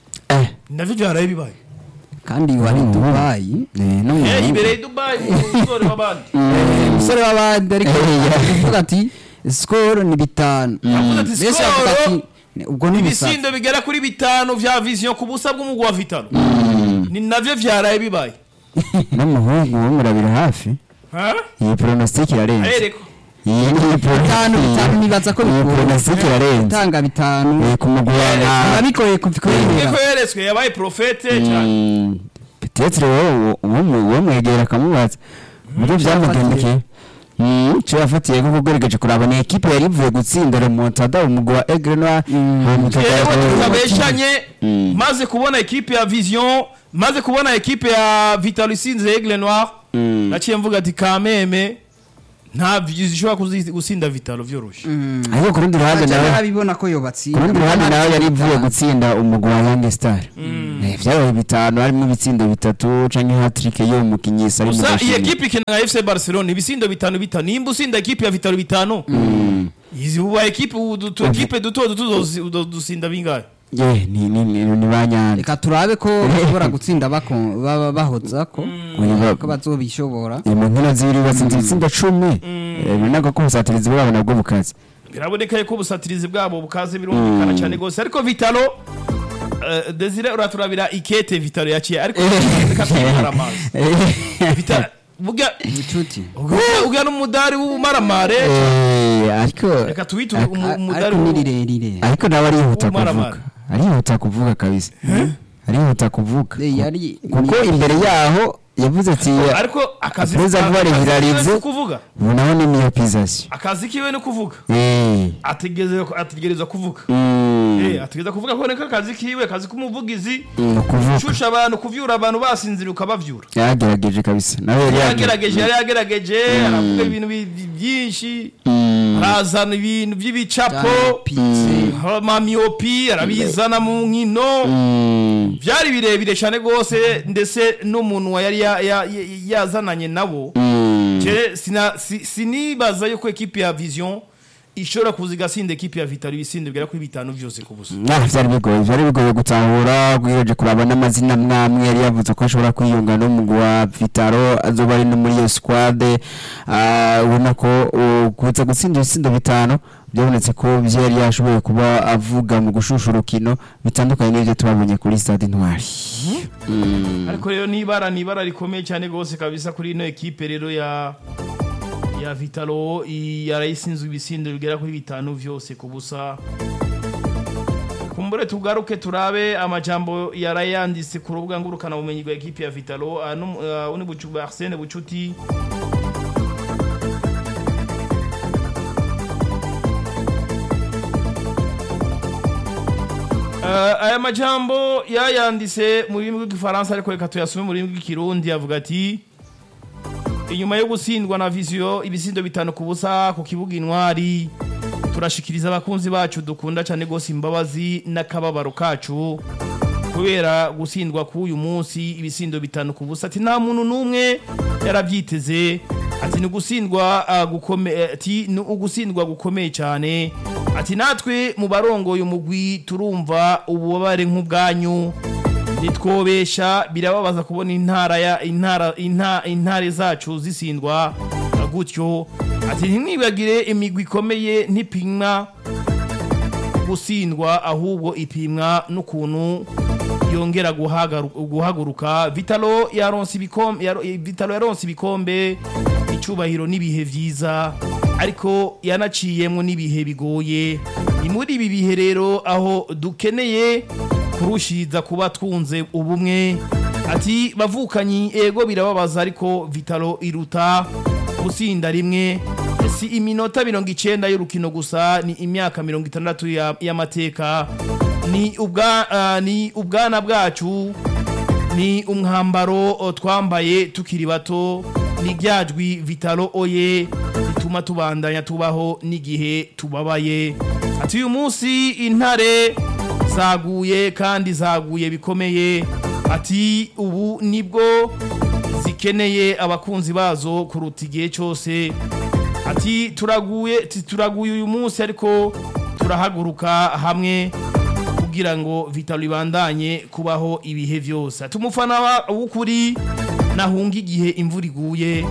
Speaker 2: navyo byaraye bibaye
Speaker 3: kandi wari Dubai
Speaker 2: eh ibereye Dubai umusore w'abandi
Speaker 3: umusore w'abandi ariko avuga ati skoro ni bitanu
Speaker 2: Yavuze ati,
Speaker 3: Mbese avuga
Speaker 2: "Skoro
Speaker 3: ati ubwo ni ubusaza
Speaker 2: ibisindo bigera kuri bitanu vya vision ku busa bw'umugwa wa Vital ni navyo byaraye bibaye
Speaker 1: n'umuhungu wo murabira hafi
Speaker 2: ha
Speaker 1: iyi pronostic irarenze
Speaker 2: arereko
Speaker 1: iyi ni
Speaker 3: bitanu bitanu nibaza ko
Speaker 1: iyi
Speaker 3: bikunda
Speaker 1: pronostic irarenze
Speaker 3: gutanga bitanu
Speaker 1: Eh, ku mugwi wa
Speaker 3: biba bigoye kubikora
Speaker 2: ko yeretswe yabaye profete cyane
Speaker 1: Mm, peut-être wowe uwo mwegera akamubaza muri byamugendekeye cyo yafatiye ko kugerageje kuraba ni ekipe yari ivuye gutsinda remontada umugwi wa Aigle Noir hanyuma
Speaker 2: Yewe
Speaker 1: ikagera-
Speaker 2: tutabeshanye maze kubona ekipe ya vision maze kubona ekipe ya Vital isinze Aigle Noir naciye mvuga ati kameme nta vision ishobora kuzi- gusinda Vital vyoroshe
Speaker 1: ariko ku rundi ruhande nawe
Speaker 3: arabibona ko
Speaker 1: ku
Speaker 3: yobatsinda
Speaker 1: rundi ruhande nawe yari ivuye gutsinda umugwi wa Young Star Eh, vyabaye bitanu harimo ibitsindo bitatu canke hat-trick y'uwo mukinyi ari mu
Speaker 2: gusa iyi
Speaker 1: gashimwe.
Speaker 2: ekipe ikina na FC Barcelona ibisindo bitanu bitanu nimba usinda ekipe ya Vital bitanu izi uba ekipe utu ekipe duto duto uzozi- uzo- dusinda bingahe
Speaker 1: Yeah, ni ni ni ni banyana
Speaker 3: reka turabe ko bashobora gutsinda bako- baba bahoza ko
Speaker 1: Oya,
Speaker 3: ko bazobishobora
Speaker 1: mu nkino zibiri batsinze ibitsinda cumi Eh, binaka ko ubusatirizi bwabo nabwo bukaze
Speaker 2: biraboneka ko ubusatirizi bwabo bukaze birumvikana cyane rwose ariko vitalo eh, desire uraturabira ikete vitalo yaciye ariko reka twimara amazi vitalo burya
Speaker 3: inshuti
Speaker 2: burya- burya n'umudari w'ubumaramare
Speaker 1: Eh, ariko
Speaker 2: reka tuwite
Speaker 1: ariko-
Speaker 2: umu- umudari
Speaker 3: ariko ni
Speaker 2: w'u-
Speaker 3: rirerire
Speaker 1: ariko nawe arihuta
Speaker 2: Umaramara.
Speaker 1: kuvuga arihuta kuvuga kabisa arihuta kuvuga
Speaker 3: Eh, yari
Speaker 1: kuko imbere yaho yavuze ati
Speaker 2: ariko akazi
Speaker 1: Perezida
Speaker 2: akazi
Speaker 1: Vuba
Speaker 2: kiwe
Speaker 1: Rihirarize.
Speaker 2: ni kuvuga
Speaker 1: ubu naho ni miyopizasiyo
Speaker 2: akazi kiwe ni kuvuga
Speaker 1: Eh,
Speaker 2: ategerezwa ategerezwa kuvuga
Speaker 1: mm,
Speaker 2: Eh, ategereza kuvuga ko niko akazi kiwe akazi k'umuvugizi
Speaker 1: ni ukuvuga
Speaker 2: ushusha abantu kuvyura abantu basinzira ukabavyura
Speaker 1: yagerageje kabisa nawe yari
Speaker 2: yagerageje yari yagerageje aravuga ibintu bi- bi- byinshi arazana ibintu by'ibicapo
Speaker 3: Pize.
Speaker 2: amamiyopi arabizana mu nkino
Speaker 1: Mm,
Speaker 2: byari birebire cyane rwose ndetse n'umuntu yari ya- ya- ya- yazananye nabo
Speaker 1: mm.
Speaker 2: Je, sina- si- sinibaza yuko ekipi ya vision ishobora kuza igasinda ekipi ya vitalo ibisinde bigera kuri bitanu byose ku busa
Speaker 1: Ah, vyari bigoye vyari bigoye gutahura gwigeje kuraba n'amazina mwamwe yari yavuze ko ashobora kwiyunga n'umugwi wa Vitaro azoba ari no muri iyo squad ah, ubona ko uh, kuza gutsinda ibitsindo bitanu byabonetse ko vyo yari yashoboye kuba avuga mu gushusha urukino bitandukanye n'ivyo tubabonye kuri stade Intwari
Speaker 2: ariko rero nibara nibara rikomeye cyane rwose kabisa kuri ino ekipe rero ya ya vitalo i- yarayisinzwe ibisindo bigera kuri bitanu byose ku busa kumbure tugaruke turabe amajambo yarayanditse ku rubuga ngurukana bumenyi rwa ekipe ya vitalo ah, num- ah, uni bucu arsene bucuti Uh, aya majambo yayanditse mu rurimi rw'igifaransa ariko reka tuyasome mu rurimi rw'ikirundi avuga ati inyuma yo gutsindwa na viziyo ibisindo bitanu ku busa ku kibuga intwari turashikiriza abakunzi bacu dukunda cyane rwose imbabazi n'akababaro kacu kubera gutsindwa k'uyu munsi ibisindo bitanu ku busa ati nta muntu n'umwe yarabyiteze ati ni ugutsindwa ah, gukome- eh, ati ni ugutsindwa gukomeye cyane ati natwe mu barongoye umugwi turumva ububabare nk'ubwanyu nitwobesha birababaza kubona intara ya intara inta, intare zacu zisindwa uh, gutyo ati ntimwibagire imigwi ikomeye ntipimwa gutsindwa ahubwo ipimwa n'ukuntu yongera guhagaru- guhaguruka vitalo yaronse ibikombe yaro- eh, vitalo yaronse ibikombe icyubahiro n'ibihe byiza ariko yanaciyemo n'ibihe bigoye ni muri ibi bihe rero aho dukeneye kurushiza kuba twunze ubumwe ati bavukanyi ego birababaza ariko vitalo iruta gusinda rimwe si iminota mirongo icenda y'urukino gusa ni imyaka mirongo itandatu ya- y'amateka ni ubwa ah, ni ubwana bwacu ni umwambaro o, twambaye tukiri bato ni ryajwi vitalo oye rituma tubandanya tubaho n'igihe tubabaye ati uyu munsi intare zaguye kandi zaguye bikomeye ati ubu nibwo zikeneye abakunzi bazo kuruta igihe cyose ati turaguye ati turaguye uyu munsi ariko turahaguruka hamwe kugira ngo vitalo ibandanye kubaho ibihe byose ati umufana wa- w'ukuri nahunga igihe imvura iguye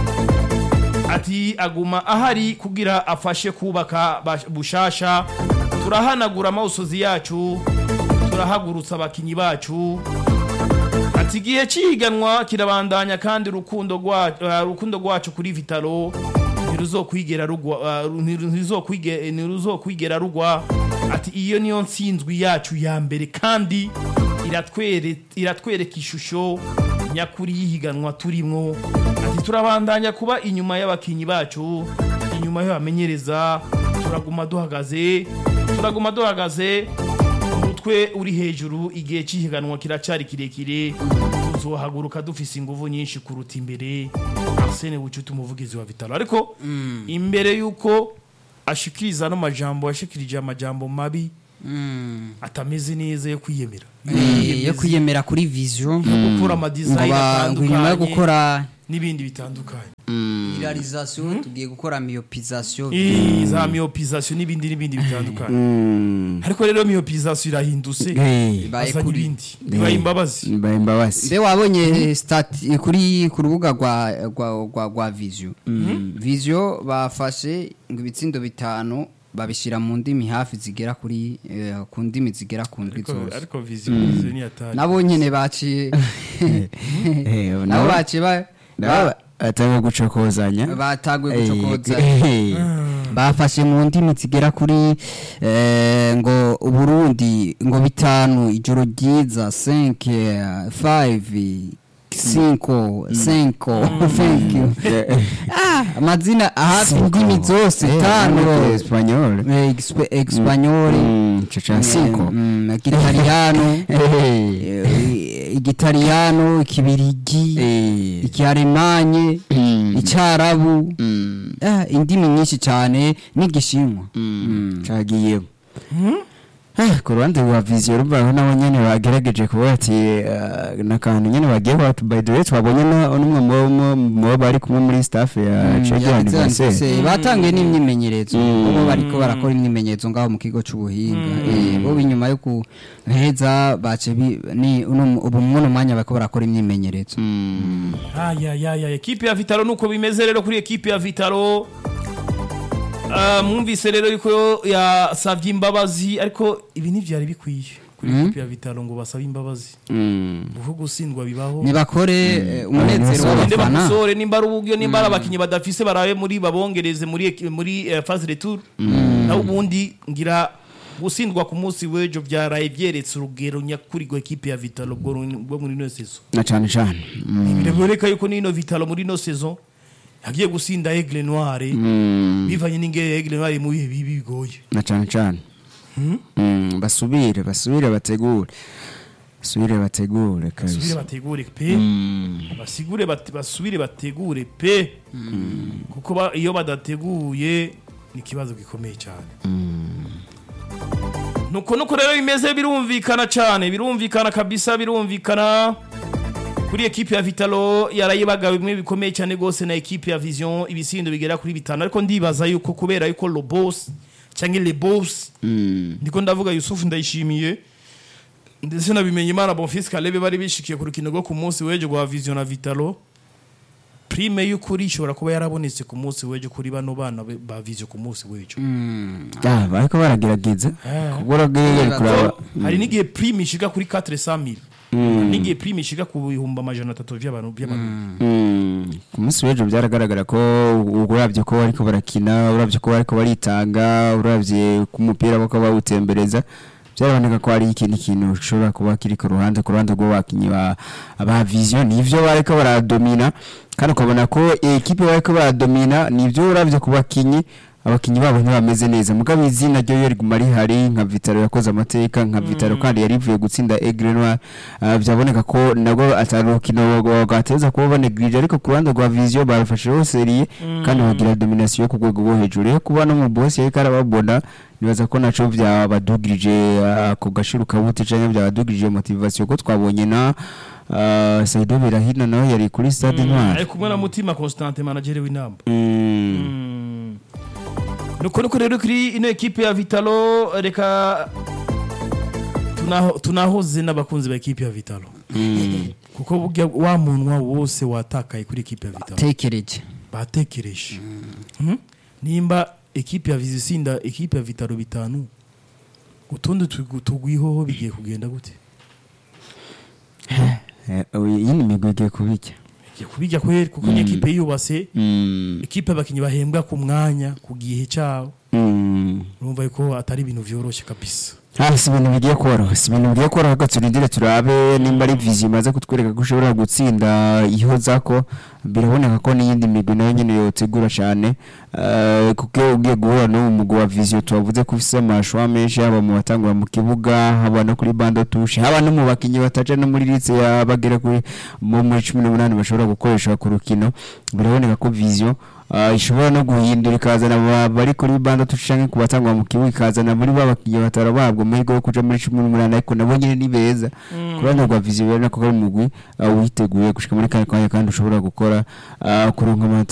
Speaker 2: ati aguma ahari kugira afashe kubaka bash- bushasha turahanagura amawusozi yacu turahagurutsa abakinyi bacu ati igihe cyiganwa kirabandanya kandi urukundo rwa- uh, urukundo rwacu kuri vitalo ntiruzokwigera rugwa uh, ntiru- ntiruzokwige- ntiruzokwigera rugwa ati iyo niyo nsinzwi yacu ya mbere kandi iratwere- iratwereka ishusho nyakuri y'ihiganwa turimwo ati turabandanya kuba inyuma y'abakinyi bacu inyuma y'abamenyereza turaguma duhagaze turaguma duhagaze umutwe uri hejuru igihe cy'ihiganwa kiracyari kirekire tuzohaguruka dufise ingufu nyinshi kuruta imbere Arsene Bucuti umuvugizi wa Vitalo ariko imbere yuko ashikiriza ano majambo yashikirije amajambo mabi atameze neza yo kwiyemera
Speaker 3: Eh, yo kwiyemera kuri vision
Speaker 2: gukora
Speaker 3: ngo
Speaker 2: amadesign
Speaker 3: ba- ngo inyuma yo
Speaker 2: atandukanye
Speaker 3: gukora
Speaker 2: n'ibindi bitandukanye
Speaker 3: realisation tugiye gukora myopisation
Speaker 2: Eh, za myopization n'ibindi n'ibindi bitandukanye ariko rero myopization irahindutse
Speaker 3: Ibaye
Speaker 2: azanye
Speaker 3: kuri-
Speaker 2: ibindi bibaye imbabazi
Speaker 1: mbaye imbabazi
Speaker 3: mbe wabonye stati kuri ku rubuga rwa rwa rwa, rwa vision vision bafashe ngo ibitsindo bitanu babishyira mu ndimi hafi zigera kuri eh, ku ndimi zigera ku ndwi
Speaker 2: ariko
Speaker 3: zose
Speaker 2: ariko vision vision ni atari
Speaker 3: nabo nyene baciye nabo baciye ba- ba-
Speaker 1: atanga gucokozanya
Speaker 3: bataguye
Speaker 1: Eh,
Speaker 3: gucokoza
Speaker 1: eh,
Speaker 3: bafashe mu ndimi zigera kuri eh, ngo uburundi ngo bitanu ijoro ryiza 5 5 cinco cinco thank you Ah, amazina hafi indimi zose tano
Speaker 1: espanyol
Speaker 3: Eh, exp- espanyol
Speaker 1: caca cinco
Speaker 3: mm, igitaliyano eh, igitaliyano ikibirigi
Speaker 1: Eh.
Speaker 3: ikialemanye
Speaker 1: Mm.
Speaker 3: icyarabu
Speaker 1: Mm.
Speaker 3: Ah, indimi nyinshi cyane n'igishinwa
Speaker 1: cagiyemo Ah, ku ruhande rwa viziyo rubaho nabo nyene bagerageje kuvuga ati eh, n'akantu nyene bagiye kwatu by the way twabonye na- n'umwe mu- mu- mu bo bari kumwe muri staff ya cegerani
Speaker 3: Se, batangiye n'imyimenyerezo
Speaker 1: Mm.
Speaker 3: bo bariko barakora imyimenyerezo ngaho mu kigo c'ubuhinga Eh, bo inyuma yo kuheza bace bi- ni uno- ubu muno mwanya bariko barakora imyimenyerezo
Speaker 2: aya ya ya ekipe ya Vitalo nuko bimeze rero kuri ekipe ya Vitalo Ah, mwumvise rero yuko yasavye imbabazi ariko ibi ntivyari bikwiye kuri ekipe ya Vitalo ngo basabe imbabazi kuko gusindwa bibaho
Speaker 3: nibakore eh, umunezero
Speaker 2: Ninde
Speaker 3: w'abafana
Speaker 2: bakusore nimba ari uburyo nimba ari abakinyi badafise barabe muri babongereze muri eki- muri eh, phase retour naho ubundi ngira gusindwa ku munsi w'ejo byaraye byeretse urugero nyakuri rwa ekipe ya Vitalo bwo ru- bwo muri ino saison
Speaker 1: na cane cane Mm.
Speaker 2: biraboneka yuko n'ino Vitalo muri ino saison yagiye gusinda Aigle Noire
Speaker 1: Mm.
Speaker 2: bivanye n'ingere Aigle Noire mu bihe bibi bigoye
Speaker 1: na cane cane Mm, basubire basubire bategure basubire bategure
Speaker 2: basubire
Speaker 1: kabisa
Speaker 2: bategure pe basigure bate- basubire bategure pe kuko ba- iyo badateguye ni ikibazo gikomeye cyane nuko nuko rero bimeze birumvikana cyane birumvikana kabisa birumvikana kuri ekipe ya Vitalo yarayibaga bimwe bikomeye cyane gose na ekipe ya Vision ibisindo bigera kuri bitanu ariko ndibaza yuko kubera yuko lo boss cyangwa le boss
Speaker 1: Mm.
Speaker 2: ndiko ndavuga Yusufu ndayishimiye ndetse nabimenye imana Bonfils Kalebe bari bishikiye ku rukino rwo ku munsi w'ejo rwa Vision na Vitalo prime y'ukuri ishobora kuba yarabonetse ku munsi w'ejo kuri bano bana be- ba Vision ku munsi w'ejo
Speaker 1: Ah, bariko baragerageza
Speaker 2: Ah.
Speaker 1: kubura bw'ibigori kuraba
Speaker 2: hari n'igihe prime ishika kuri 400 n'igihe prime ishika ku bihumbi amajana atatu by'abantu by'abantu
Speaker 1: Mm. ku munsi w'ejo byaragaragara ko urabye ko bariko barakina urabye ko bariko baritanga urabye ku mupira bako bawutembereza byaraboneka ko hari ikindi kintu gishobora kuba kiri ku ruhande ku ruhande rw'abakinnyi ba ba vision nivyo bariko baradomina kandi ukabona ko ekipe bariko baradomina nivyo uravye ku bakinnyi abakinnyi babo ntibameze neza mugabo izina ryo yo riguma rihari nka Vitaro yakoze amateka nka Vitaro kandi yari ivuye gutsinda Aigle Noir uh, byaboneka ko nabwo atari urukino rwateza kuba banegrije ariko ku ruhande rwa Vision barafasheho serie kandi bagira domination ku rwego rwo hejuru rero kuba no mu boss yariko arababona nibaza ko naco byabadugirije uh, ku gashiru kabuti canke byabadugirije motivation ko twabonye na uh, Saido Berahino nawe yari kuri stade Noir
Speaker 2: ari kumwe na mutima constante manager w'inamba
Speaker 1: Mm.
Speaker 2: nuko nuko rero kuri ino ekipe ya vitalo reka tunaho- tunahoze n'abakunzi ba ekipe ya vitalo
Speaker 1: Mm.
Speaker 2: kuko burya wa munwa wose watakaye kuri ekipe ya vitalo
Speaker 3: tekereje
Speaker 2: batekereje Mhm. nimba ekipe ya vizisinda ekipe ya vitalo bitanu utundi tugu- tugwihoho bigiye kugenda gute
Speaker 1: Eh, iyi ni imigwi igiye kubijya
Speaker 2: bigiye kubijya kweri kuko ni ekipe yiyubase
Speaker 1: Mm.
Speaker 2: ekipe abakinnyi bahembwa ku mwanya ku gihe cyabo
Speaker 1: Mm.
Speaker 2: urumva yuko atari ibintu byoroshye kabisa
Speaker 1: Ah, si ibintu bigiye koroha si ibintu bigiye koroha reka turindire turabe nimba ari vizi imaze kutwereka ko ushobora gutsinda ihoza ko biraboneka ko n'iyindi migwi nayo nyine yotegura cyane Eh, kuko iyo ugiye guhura n'uwo mugwi wa viziyo tubavuze ko ufise amashwa menshi haba mu batangura mu kibuga haba no kuri bando tushe haba no mu bakinnyi bataje no muri litse ya bagera kuri mu muri cumi n'umunani bashobora gukoresha ku rukino biraboneka ko viziyo Ah, ishobora no guhindura ikazana aba- bari kuri banda tushange ku batangwa mu kibuga ikazana muri ba bakinnyi batara babwo amahirwe yo kuja muri cumi n'umunani ariko nabo nyine ni beza ku ruhande rwa viziyo rero nako kari umugwi ah, witeguye gushika muri kane kanya kandi ushobora gukora ah, kuronka amanota